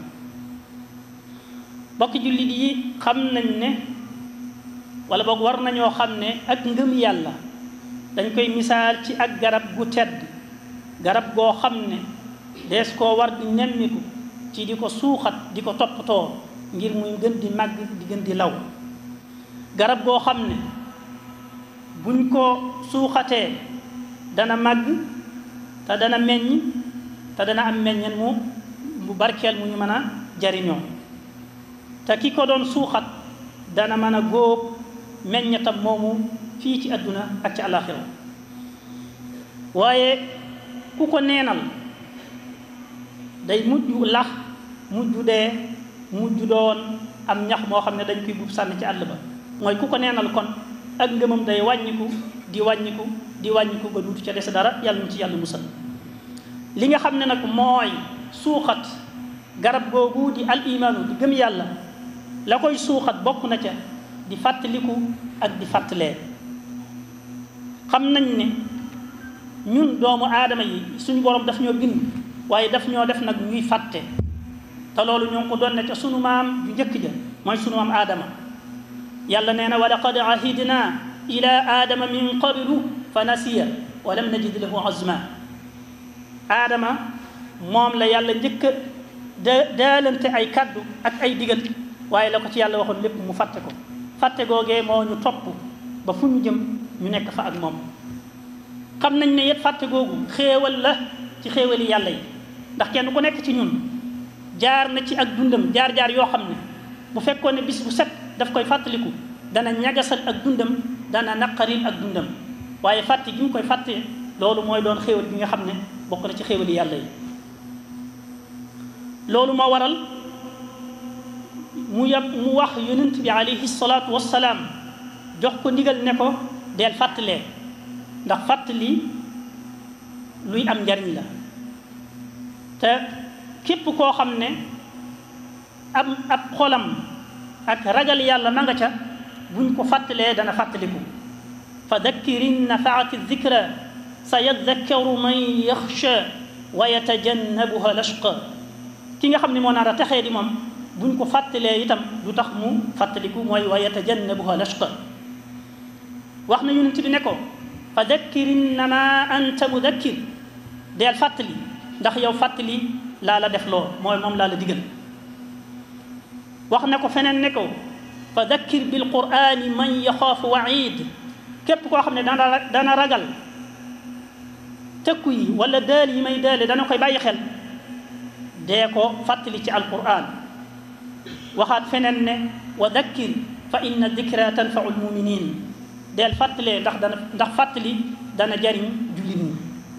S5: bokk jullit yi xam nañ ne wala boog war nañoo xam ne ak ngëm yàlla dañ koy misaal ci ak garab gu tedd garab goo xam ne dees koo war di nemmiku ci di ko suuxat di ko toppatoo ngir muy gën di màgg di gën di law garab goo xam ne buñ ko suuxatee dana màgg te dana meññ te dana am meññeen mu mu barkeel mu ñu mën a jariñoo te ki ko doon suuxat dana mën a góob meññatam moomu fii ci àdduna ak ci àllaaxira waaye ku ko neenal day mujj lax mujj dee mujj doon am ñax moo xam ne dañ koy buub sànni ci àll ba mooy ku ko neenal kon ak ngëmam day wàññiku di wàññiku di wàññiku ba duutu ca des dara yàlla ñu ci yàlla musal li nga xam ne nag mooy suuxat garab googu di al imaanu di gëm yàlla la koy suuxat bokk na ca di fàttaliku ak di fàttalee xam nañ ne ñun doomu aadama yi suñu borom daf ñoo bind waaye daf ñoo def nag ñuy fàtte te loolu ñoo ngi ko doon ne ca sunu maam ju njëkk ja mooy sunu maam aadama yàlla nee na wa laqad ahidna ila aadama min qablu fa nasiya wa lam najid lahu azma aadama moom la yàlla njëkk a da daalante ay kaddu ak ay digal waaye la ko ci yàlla waxoon lépp mu fàtte ko fàtte googee moo ñu topp ba fu ñu jëm ñu nekk fa ak moom xam nañ ne yet fàtte googu xéewal la ci xéewali yàlla yi ndax kenn ku nekk ci ñun jaar na ci ak dundam jaar-jaar yoo xam ne bu fekkoon ne bis bu set daf koy fàttaliku dana ñagasal ak dundam dana naqaril ak dundam waaye fàtte gi mu koy fàtte loolu mooy doon xéewal bi nga xam ne bokk na ci xéewali yàlla yi loolu moo waral mu yab mu wax yonent bi alayhi salaatu wassalaam jox ko ndigal ne ko deel fàttalee ndax fàttali luy am njariñ la te képp koo xam ne am ab xolam ak ragal yàlla ma nga ca buñ ko fàttalee dana fàttaliku fa dakkir in nafaati dikra sa yadakkaru man yaxsha wa yatajannabuha lashqa ki nga xam ne moo naar a texee di moom buñ ko fàttalee itam du tax mu fàttaliku mooy wa yatajannabuha lashqa wax na yonent bi ne ko fa dakkir innama anta mudakkir deel fàttali ndax yow fàttali laa la def loo mooy moom laa la digal wax na ko feneen ne ko fa dakkir bil qurani man yaxaafu waid képp koo xam ne dana dana ragal tëkku yi wala daal yi may daale dana koy bàyyi xel dee ko fàttali ci alquran waxaat feneen ne wa dakkir fa inna dikra tanfau lmuminin deel fàttalee ndax dana ndax fàttali dana jariñ jullit ñi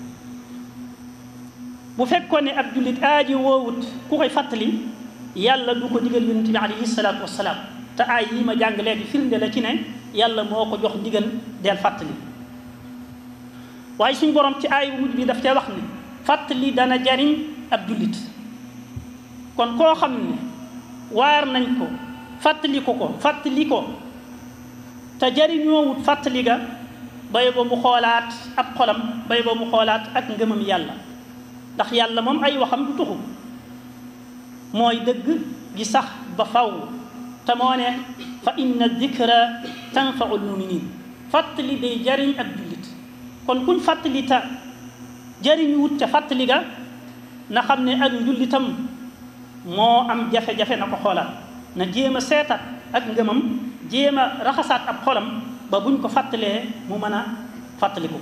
S5: bu fekkoon ne ab jullit aaji woowut ku koy fàttali yàlla du ko digal yonent bi alayhi salaatu wassalaam te aay yi ma jàng léegi firnde la ci ne yàlla moo ko jox ndigal deel fàttali waaye suñ borom ci aay bu mujj bi daf cee wax ne fàttali dana jariñ ab jullit kon koo xam ne waar nañ ko fàttali ko ko fàttali ko te jariñoowut fàttali ga bay ba mu xoolaat ab xolam bay ba mu xoolaat ak ngëmam yàlla ndax yàlla moom ay waxam du tuxu mooy dëgg gi sax ba faw te moo ne fa inna dikra tanfau lmuminin fàttali day jariñ ab jullit kon kuñ fàttali ta jariñuwut ca fàttali ga na xam ne ak njullitam moo am jafe-jafe na ko xoolaat na jéem a seetaat ak ngëmam jéem a raxasaat ab xolam ba buñ ko fàttalee mu mën a fàttaliku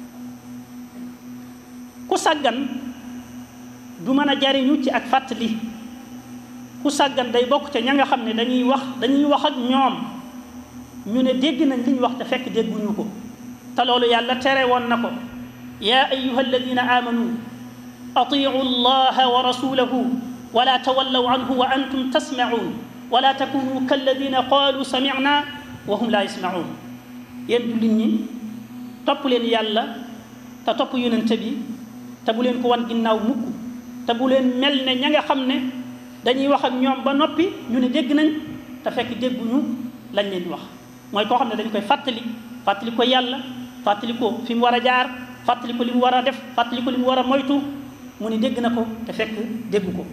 S5: ku sàggan du mën a jariñu ci ak fàttali ku sàggan day bokk ca ña nga xam ne dañuy wax dañuy wax ak ñoom ñu ne dégg nañ li ñu wax te fekk dégguñu ko te loolu yàlla tere woon na ko yaa ayuha alladina amanu atiu allaha wa rasulahu wala tawallaw anhu wa antum tasmacuun wala takunu kalladina qaalu samicna wa hum laa yasmacuun yéen jullit ñi topp leen yàlla te topp yonente bi te bu leen ko wan ginnaaw mukk te bu leen mel ne ña nga xam ne dañuy wax ak ñoom ba noppi ñu ne dégg nañ te fekk dégguñu lañ leen wax mooy koo xam ne dañ koy fàttali fàttali ko yàlla fàttali ko fi mu war a jaar fàttali ko li mu war a def fàttali ko li mu war a moytu mu ne dégg na ko te fekk déggu ko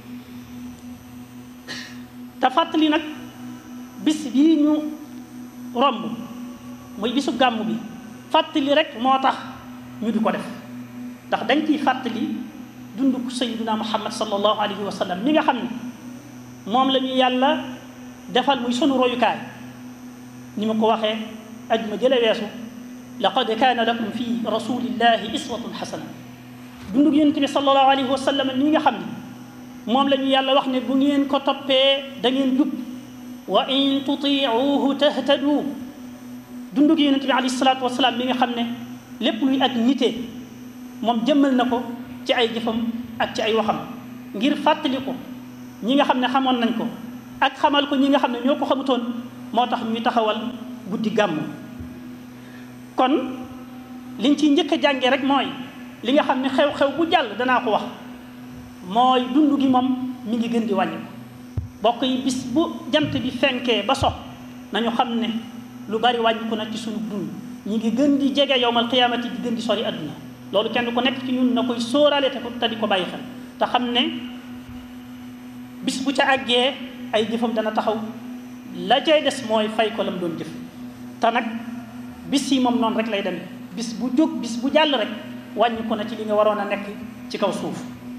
S5: te fàttali nag bis bii ñu romb muy bisu gàmm bi fàttali rek moo tax ñu di ko def ndax dañ ciy fàttali dund sayyiduna muhammad sallallahu alayhi wa sallam mi nga xam ne moom la ñu yàlla defal muy sunu royukaay ni ma ko waxee ajuma jële weesu laqad kaana lakum fi rasulillahi iswatun xasana dundug yonent bi sallallahu alayhi wa sallam mi nga xam ne moom la ñu yàlla wax ne bu ngeen ko toppee da ngeen jub wa in tutiuhu tahtadu dundug yonent bi alayhi salaatu wasalaam mi nga xam ne lépp luy ak nite moom jëmmal na ko ci ay jëfam ak ci ay waxam ngir fàttali ko ñi nga xam ne xamoon nañ ko ak xamal ko ñi nga xam ne ñoo ko xamutoon moo tax ñuy taxawal guddi gàmmu kon liñ ciy njëkk a jànge rek mooy li nga xam ne xew-xew bu jàll danaa ko wax mooy dund gi moom mi ngi gën di wàññi bokk yi bis bu jant bi fenkee ba so nañu xam ne lu bari wàññiku na ci sunu dund ñi ngi gën di jege yowmal qiyaamati di gën di sori adduna loolu kenn ku nekk ci ñun na koy sóoraale te ko te di ko bàyyi xel te xam ne bis bu ca àggee ay jëfam dana taxaw la cay des mooy fay ko lam doon jëf te nag bis yi moom noonu rek lay demee bis bu jóg bis bu jàll rek wàññiku na ci li nga waroon a nekk ci kaw suuf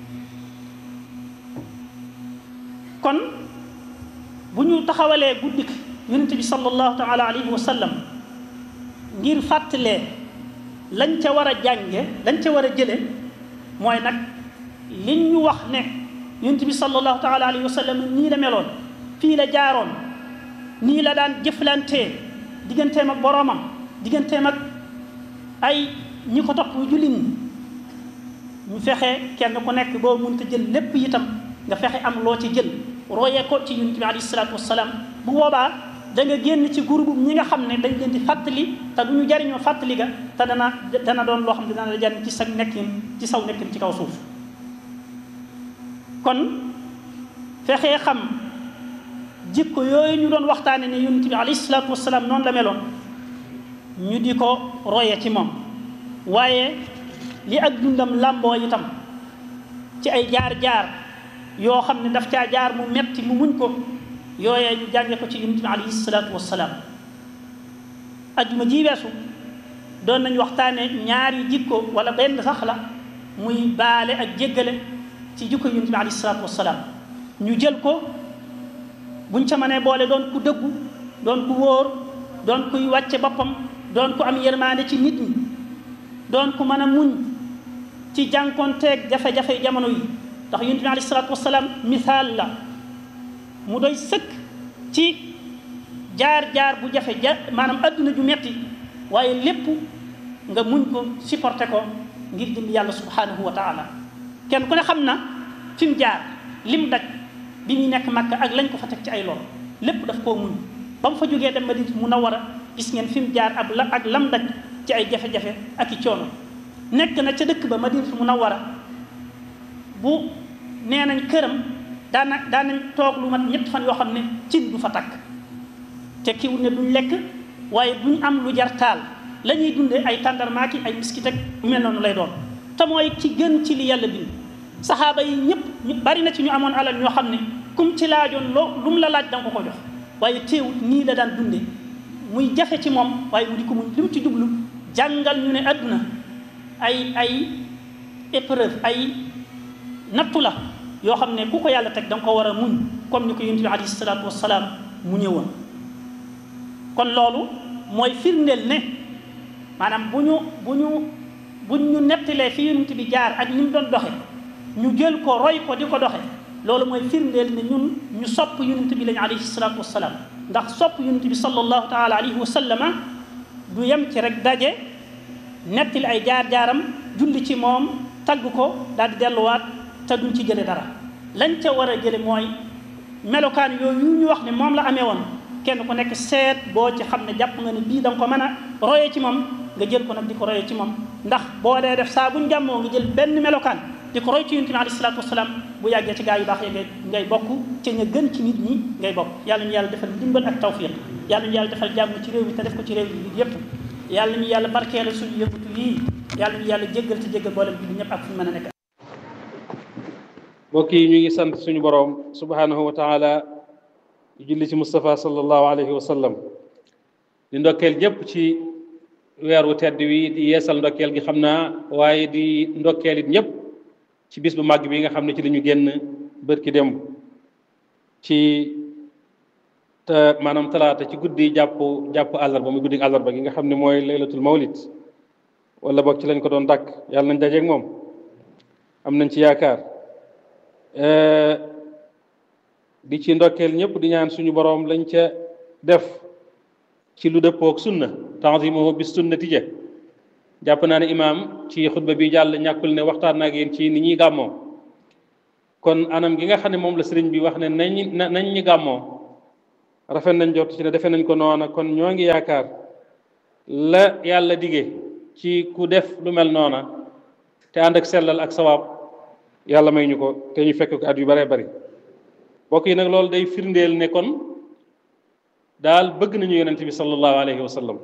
S5: kon bu ñu taxawalee guddik yonent bi sallallahu taala alayhi wa sallam ngir fàttalee lañ ca war a jànge lañ ca war a jële mooy nag liñ ñu wax ne yonent bi sallallahu taala alayhi wa sallam nii la meloon fii la jaaroon nii la daan jëflantee digganteem ak boroomam digganteem ak ay ñi ko topp jullit ñi ñu fexe kenn ku nekk boo mënta jël lépp itam nga fexe am loo ci jël royee ko ci yonent bi alayhi salaatu wasalaam bu boobaa da nga génn ci groupe ñi nga xam ne dañ leen di fàttali te du ñu jariñoo fàttali ga te dana dana doon loo xam ne dana la jariñ ci sa nekkin ci saw nekkin ci kaw suuf kon fexee xam jikko yooyu ñu doon waxtaane ne yonent bi alayhi salaatu wasalaam noonu la meloon ñu di ko roye ci moom waaye li ak dundam làmboo itam ci ay jaar-jaar yoo xam ne daf caa jaar mu metti mu muñ ko yooyee ñu jànge ko ci yonent bi alayhi salaatu wasalaam ajuma ji weesu doon nañ waxtaane ñaari jikko wala benn sax la muy baale ak jéggale ci jikko yonent bi alayhi salaatu wasalaam ñu jël ko buñ ca mënee boole doon ku dëggu doon ku wóor doon kuy wàcce boppam doon ku am yërmaande ci nit ñi doon ku mën a muñ ci jànkonteeg jafe-jafe jamono yi ndax yonent bi alayhi salaatu wasalaam misaal la mu doy sëkk ci jaar-jaar bu jafe ja maanaam adduna ju metti waaye lépp nga muñ ko supporté ko ngir jëm yàlla subhanahu wa taala kenn ku ne xam na fi mu jaar lim daj bi muy nekk Makka ak lañ ko fa teg ci ay lor lépp daf koo muñ ba mu fa jógee dem Madina Munawwara gis ngeen fi mu jaar ab la ak lam daj ci ay jafe-jafe ak i coono nekk na ca dëkk ba Madina Munawwara bu nee nañ këram daana daanañ toog lu mat ñett fan yoo xam ne cin du fa takk te kiwul ne duñ lekk waaye duñ am lu jar taal la ñuy dundee ay tàndarmaaki ay miskit ak yu mel noonu lay doon te mooy ki gën ci li yàlla bind saxaaba yi ñëpp ñu bari na ci ñu amoon alal ñoo xam ne kum ci laajoon loo lu mu la laaj da nga ko ko jox waaye teewut nii la daan dunde muy jafe ci moom waaye mu di ko muñ li mu ci jublu jàngal ñu ne àdduna ay ay épreuve ay nattu la yoo xam ne ku ko yàlla teg da nga ko war a muñ comme ni ko yonent bi alayhi salaatu wasalaam mu ñëwoon kon loolu mooy firndeel ne maanaam bu ñu bu ñu bu ñu nettalee fi yonent bi jaar ak ni mu doon doxe ñu jël ko roy ko di ko doxe loolu mooy firndeel ne ñun ñu sopp yonent bi lañu alayhi salaatu wasalaam ndax sopp yonent bi sallallahu taala alayhi wa sallama du yem ci rek daje nettali ay jaar-jaaram julli ci moom tagg ko daal di delluwaat te duñ ci jële dara lañ ca war a jële mooy melokaan yooyu ñu wax ne moom la amee woon kenn ku nekk seet boo ci xam ne jàpp nga ne bii da nga ko mën a royee ci moom nga jël ko nag di ko royee ci moom ndax boo dee def saa buñ jàmmoo nga jël benn melokaan di ko roy ci yonent bi alayhi salaatu wasalaam bu yàggee ci gaa yu baax ya ngay ngay bokk ci ña gën ci nit ñi ngay bokk yàlla ñu yàlla defal ndimbal ak tawfiq yàlla ñu yàlla defal jàmm ci réew mi te def ko ci réew yi yépp yàlla ñu yàlla barkeelal suñu yëngatu yii yàlla ñu yàlla jéggal te jéggal boolem bi ñëpp ak fu ñu mën a nekk
S6: mbokk yi ñu ngi sant suñu boroom subhanahu wa taala di julli ci Moustapha sallallahu alayhi wa sallam di ndokkeel ñëpp ci weer wu tedd wi di yeesal ndokkeel gi xam naa waaye di ndokkeel it ñëpp ci bis bu màgg bi nga xam ne ci la ñu génn bërki démb ci te maanaam talaata ci guddi jàpp jàpp àllarba muy guddi àllarba gi nga xam ne mooy laylatul mawlid wala boog ci lañ ko doon dàkk yàlla nañ dajeeg moom am nañ ci yaakaar di ci ndokkeel ñëpp di ñaan suñu boroom lañ ca def ci lu dëppook sunna tanzimuhu bis sunnati ja jàpp naa ne imaam ci xutba bi jàll ñàkkul ne waxtaan naa ak yéen ci ni ñuy gàmmoo kon anam gi nga xam ne moom la sëriñ bi wax ne nañ nañ ñi gàmmoo rafet nañ jot ci ne defe nañ ko noona kon ñoo ngi yaakaar la yàlla dige ci ku def lu mel noona te ànd ak sellal ak sawaab yàlla may ñu ko te ñu fekk ko at yu baree bari mbokk yi nag loolu day firndeel ne kon daal bëgg nañu yonent bi sallallahu alayhi wa sallam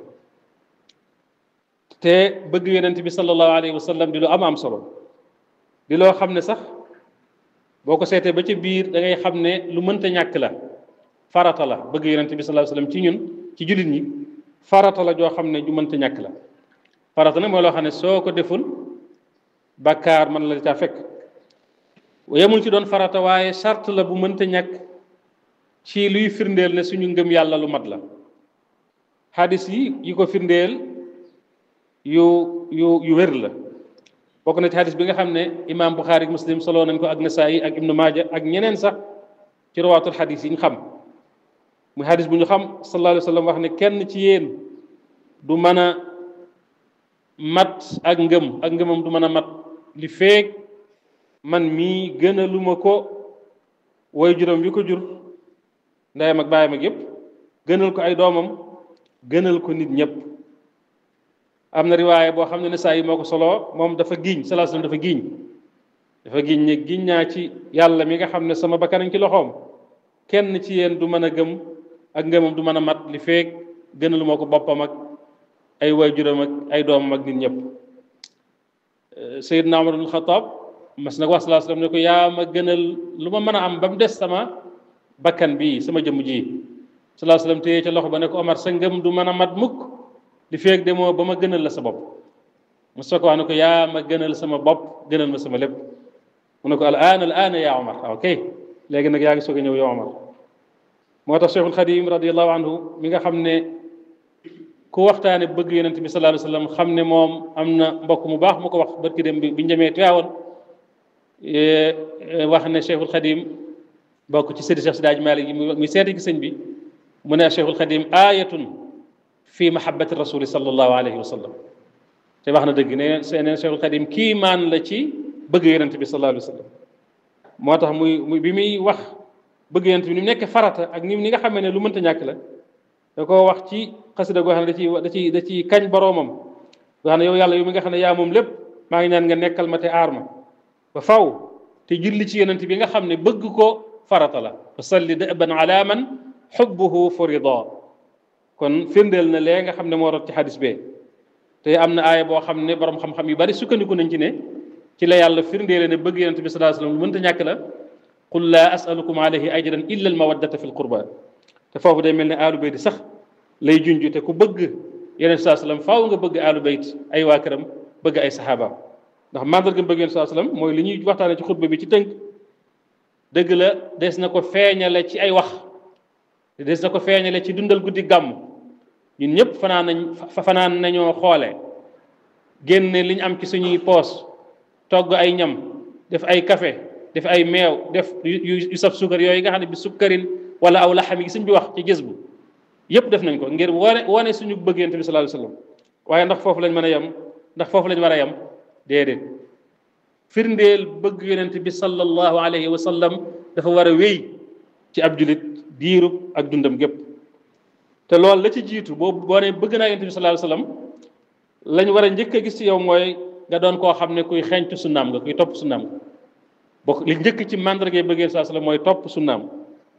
S6: te bëgg yonent bi sallallahu alayhi wa sallam di lu am am solo di loo xam ne sax boo ko seetee ba ca biir da ngay xam ne lu mënta ñàkk la farata la bëgg yonent bi sallallahu alayhi wa sallam ci ñun ci jullit ñi farata la joo xam ne ju mënta ñàkk la farata nag mooy loo xam ne soo ko deful bàkkaar mën la caa fekk yemul ci doon farata waaye charte la bu mënta ñàkk ci luy firndeel ne suñu ngëm yàlla lu mat la xadis yi yi ko firndeel yu yu yu wér la bokk na ci xadis bi nga xam ne imaam Buxaari ak muslim soloo nañ ko ak Nasaayi ak Ibnu Maaja ak ñeneen sax ci rawaatul xadis yi ñu xam muy xadis bu ñu xam sallallahu alayhi wa sallam wax ne kenn ci yéen du mën a mat ak ngëm ak ngëmam du mën a mat li feeg man mii gënaluma ko woy juróom wi ko jur ndeyam ak baayam ak yépp gënal ko ay doomam gënal ko nit ñëpp am na riwaaye boo xam ne ne saa yi moo ko soloo moom dafa giiñ salaa sallam dafa giiñ dafa giiñ ne giiñ naa ci yàlla mi nga xam ne sama bakkanañ ci loxoom kenn ci yéen du mën a gëm ak ngëmam du mën a mat li feeg gënal moo ko boppam ak ay woy juróom ak ay doomam ak nit ñëpp Seydina Umar ibn Xataab mas na ko wax salaa sallam ne ko yaa ma gënal lu ma mën a am ba mu des sama bakkan bii sama jëmm ji salaa sallam téye ca loxo ba ne ko Omar sa ngëm du mën a mat mukk li feeg demoo ba ma gënal la sa bopp mu soo ko wax ne ko yaa ma gënal sama bopp gënal ma sama lépp mu ne ko al aan al aan yaa Omar ok léegi nag yaa ngi soog a ñëw yow Omar moo tax Cheikhul Xadim radiallahu anhu mi nga xam ne ku waxtaane bëgg yonent bi sallallahu alayhi wa sallam xam ne moom am na mbokk mu baax mu ko wax barki dem bi bi njëmee Tiwaawoon wax ne Cheikhul Xadim bokk ci sëriñ Cheikh Sidaaj Maalik yi muy seeti gi sëñ bi mu ne Cheikhul Xadim aayatun fi mahabbati rasuli sallallahu alayhi wa sallam te wax na dëgg ne neen Cheikhul Xadim kii maan la ci bëgg yonent bi sallallahu alayhi wa sallam moo tax muy bi muy wax bëgg yonent bi ni mu nekk farata ak ni ni nga xamee ne lu mënta ñàkk la da koo wax ci xasida goo xam ne da ciy da ciy da ciy kañ boroomam goo xam ne yow yàlla yow mi nga xam ne yaa moom lépp maa ngi ñaan nga nekkal ma te aar ma ba faw te julli ci yonent bi nga xam ne bëgg ko farata la wa salli daban ala man xubbuhu furida kon firndeel na lee nga xam ne moo rot ci xadis bee te am na aaya boo xam ne borom xam-xam yu bari sukkandiku nañ ci ne ci la yàlla firndeele ne bëgg yonent bi sallallahu alayhi wasallam lu mënta ñàkk la qul laa asalukum alayhi ajran illa al mawaddata fi l qurba te foofu day mel ne aalu bayt sax lay junj te ku bëgg yonent sallallahu alayhi wasallam faaw nga bëgg aalu bayt ay waa këram bëgg ay saxaabaam ndax mandarga bëgg yonent sallallahu alayhi wasallam mooy li ñuy waxtaane ci xutba bi ci tënk dëgg la des na ko feeñale ci ay wax des na ko feeñale ci dundal guddi gàmm ñun ñëpp fanaan nañ fanaan nañoo xoole génne li ñu am ci suñuy poos togg ay ñam def ay café def ay meew def yu saf suukar yooyu nga xam ne bi sukkarin wala aw laxam yi suñ bi wax ci gis bu yëpp def nañ ko ngir wane wane suñu bëgg yonent bi sallallahu alayhi wasallam waaye ndax foofu lañ mën a yem ndax foofu lañ war a yem déedéet firndeel bëgg yonent bi sallallahu alayhi wa sallam dafa war a wéy ci ab julit diirub ak dundam gépp te loolu la ci jiitu boo boo ne bëgg naa yonent bi sallallahu alayhi wa sallam lañ war a njëkk a gis ci yow mooy nga doon koo xam ne kuy xeeñtu sunnaam nga kuy topp sunnaam nga bokk li njëkk ci mandargay bëggee sallallahu alayhi wa sallam mooy topp sunnaam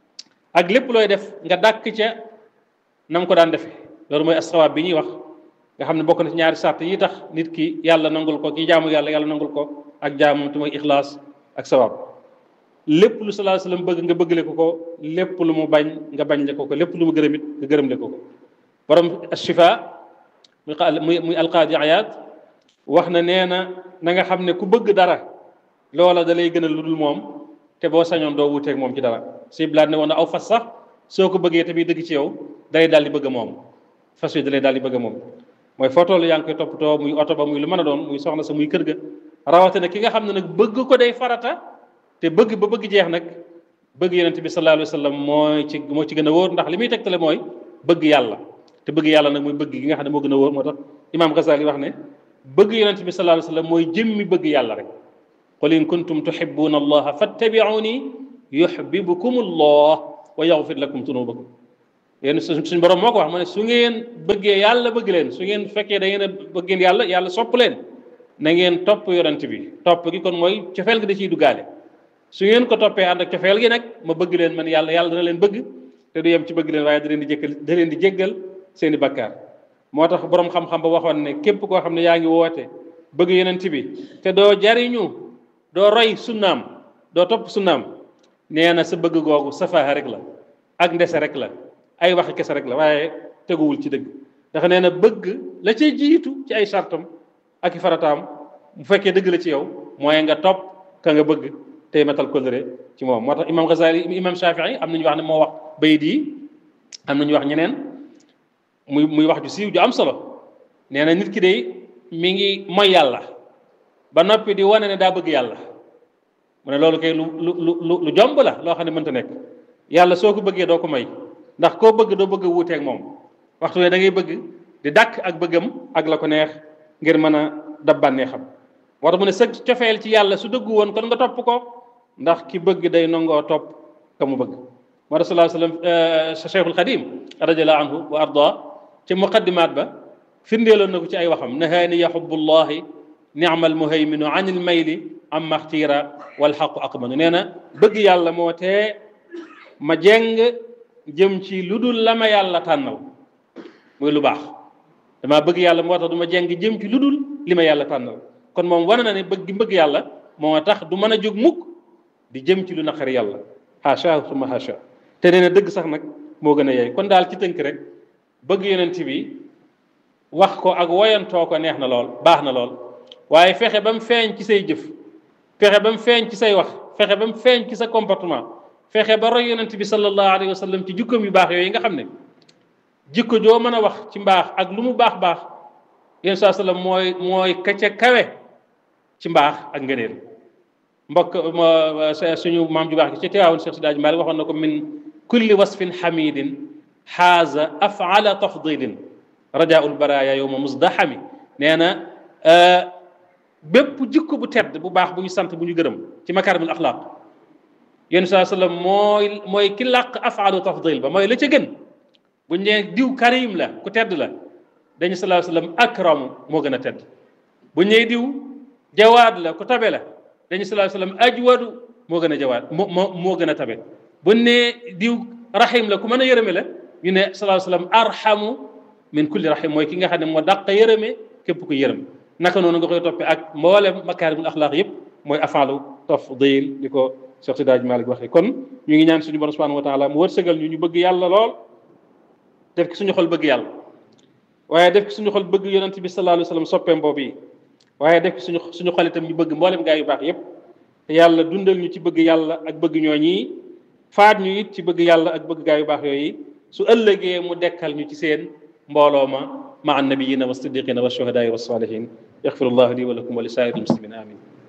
S6: ak lépp looy def nga dàkk ca nam ko daan defee loolu mooy asawaab bi ñuy wax nga xam ne bokk na ci ñaari sart yi tax nit ki yàlla nangul ko kii jaamu yàlla yàlla nangul ko ak jaamam te mooy ixlaas ak sawaab lépp lu sallallahu alayhi wasallam bëgg nga bëggale ko ko lépp lu mu bañ nga bañ le ko ko lépp lu mu gërëm it nga gërëm le ko ko borom ashifa muy muy alqaadi ayaat wax na nee na na nga xam ne ku bëgg dara loola da lay gënal lu dul moom te boo sañoon doo wuuteeg moom ci dara si blaat ne woon na aw fas sax soo ko bëggee te muy dëgg ci yow dalay daal di bëgg moom fas wi dalay daal di bëgg moom mooy foo toll yaa ngi koy toppatoo muy oto ba muy lu mën a doon muy soxna sa muy kër ga rawatina ki nga xam ne nag bëgg ko day farata te bëgg ba bëgg jeex nag bëgg yonent bi sallallahu alayhi wa sallam mooy ci moo ci gën a wóor ndax li muy tegtale mooy bëgg yàlla te bëgg yàlla nag mooy bëgg gi nga xam ne moo gën a wóor moo tax imaam Ghazali wax ne bëgg yonent bi sallallahu alayhi wa sallam mooy jëmmi bëgg yàlla rek qul in kuntum tuhibbuna allaha fattabi'uni yuhibbukum allah wa yaghfir lakum dunubakum yéen suñ borom moo ko wax ma ne su ngeen bëggee yàlla bëgg leen su ngeen fekkee da ngeen a bëggeen yàlla yàlla sopp leen na ngeen topp yonent bi topp gi kon mooy cofeel gi da ciy duggaale su ngeen ko toppee ànd ak cofeel gi nag ma bëgg leen man yàlla yàlla dana leen bëgg te du yem ci bëgg leen waaye da leen di jéggal da leen di jéggal seeni bakkaar moo tax borom xam-xam ba waxoon ne képp koo xam ne yaa ngi woote bëgg yonent bi te doo jariñu doo roy sunnaam doo topp sunnaam nee na sa bëgg googu safaaxa rek la ak ndese rek la ay waxi kese rek la waaye teguwul ci dëgg ndax nee na bëgg la cay jiitu ci ay sartam ak i farataam bu fekkee dëgg la ci yow mooy nga topp ka nga bëgg tey matal kóllëre ci moom moo tax imam Ghazali imam Shafii am nañu wax ne moo wax bayit yi am nañu wax ñeneen muy muy wax ju siiw ju am solo nee na nit ki de mi ngi mooy yàlla ba noppi di wane ne daa bëgg yàlla mu ne loolu kay lu lu lu lu jomb la loo xam ne mënta nekk yàlla soo ko bëggee doo ko may ndax koo bëgg doo bëgg a wuuteeg moom waxtu ne da ngay bëgg di dàkk ak bëggam ak la ko neex ngir mën a dab bànneexam moo tax mu ne sa cofeel ci yàlla su dëggu woon kon nga topp ko ndax ki bëgg day nangoo topp ka mu bëgg moo tax sallallahu alayhi wa sallam cheikhul xadim radiallahu anhu wa arda ci muqaddimaat ba firndeeloon na ko ci ay waxam nahaani yahubullahi ni'mal muhayminu anil mayli am maxtiira wal xaqu aqmanu nee na bëgg yàlla moo tee ma jeng jëm ci lu dul la ma yàlla tànnal muy lu baax damaa bëgg yàlla moo tax du ma jeng jëm ci lu dul li ma yàlla tànnal kon moom wane na ne bëgg gi bëgg yàlla moo tax du mën a jóg mukk di jëm ci lu naqari yàlla haasha suma haasha te nee na dëgg sax nag moo gën a yey kon daal ci tënk rek bëgg yonent bi wax ko ak woyantoo ko neex na lool baax na lool waaye fexe ba mu feeñ ci say jëf fexe ba mu feeñ ci say wax fexe ba mu feeñ ci sa comportement fexe ba roy yonent bi sallallahu alayhi wa sallam ci jikkoom yu baax yooyu nga xam ne jikko joo mën a wax ci mbaax ak lu mu baax baax yéen saa sallam mooy mooy ka ca kawe ci mbaax ak ngëneel mbokk suñu maam ju baax gi ci teewaawoon Cheikh Sidaaj Maalik waxoon na ko min kulli wasfin xamidin xaaza afala tafdilin rajaul baraya yowma musdaxami nee na bépp jikko bu tedd bu baax bu ñu sant bu ñu gërëm ci makarimul axlaaq yéen saa sallam mooy mooy ki làq afalu tafdil ba mooy la ca gën bu ñu nee diw karim la ku tedd la dañu salaa sallam akramu moo gën a tedd bu ñu nee diw jawaad la ku tabe la dañu salaa sallam ajwadu moo gën a jawaad moo moo moo gën a tabe bu ñu nee diw rahim la ku mën a yërëme la ñu ne salaa sallam arhamu min kulli rahim mooy ki nga xam ne moo dàq yërëme képp ku yërëm naka noonu nga koy toppee ak mboolem makaarimul axlaaq yëpp mooy afalu tafdil di ko Cheikh Sidaaj Malik waxee kon ñu ngi ñaan suñu borom subhanahu wa taala mu wërsëgal ñu ñu bëgg yàlla lool def ki suñu xol bëgg yàlla waaye def ki suñu xol bëgg yonent bi sallallahu alayhi wa sallam soppeem boobu yi waaye def ki suñu suñu xol itam ñu bëgg mboolem gaa yu baax yëpp te yàlla dundal ñu ci bëgg yàlla ak bëgg ñooñi faat ñu it ci bëgg yàlla ak bëgg gaa yu baax yooyu su ëllëgee mu dekkal ñu ci seen mbooloo ma ma an nabiyina wa siddiqina wa shuhadaai wa salihin yaxfirullahu li wa lakum wa li saa'iril muslimin amin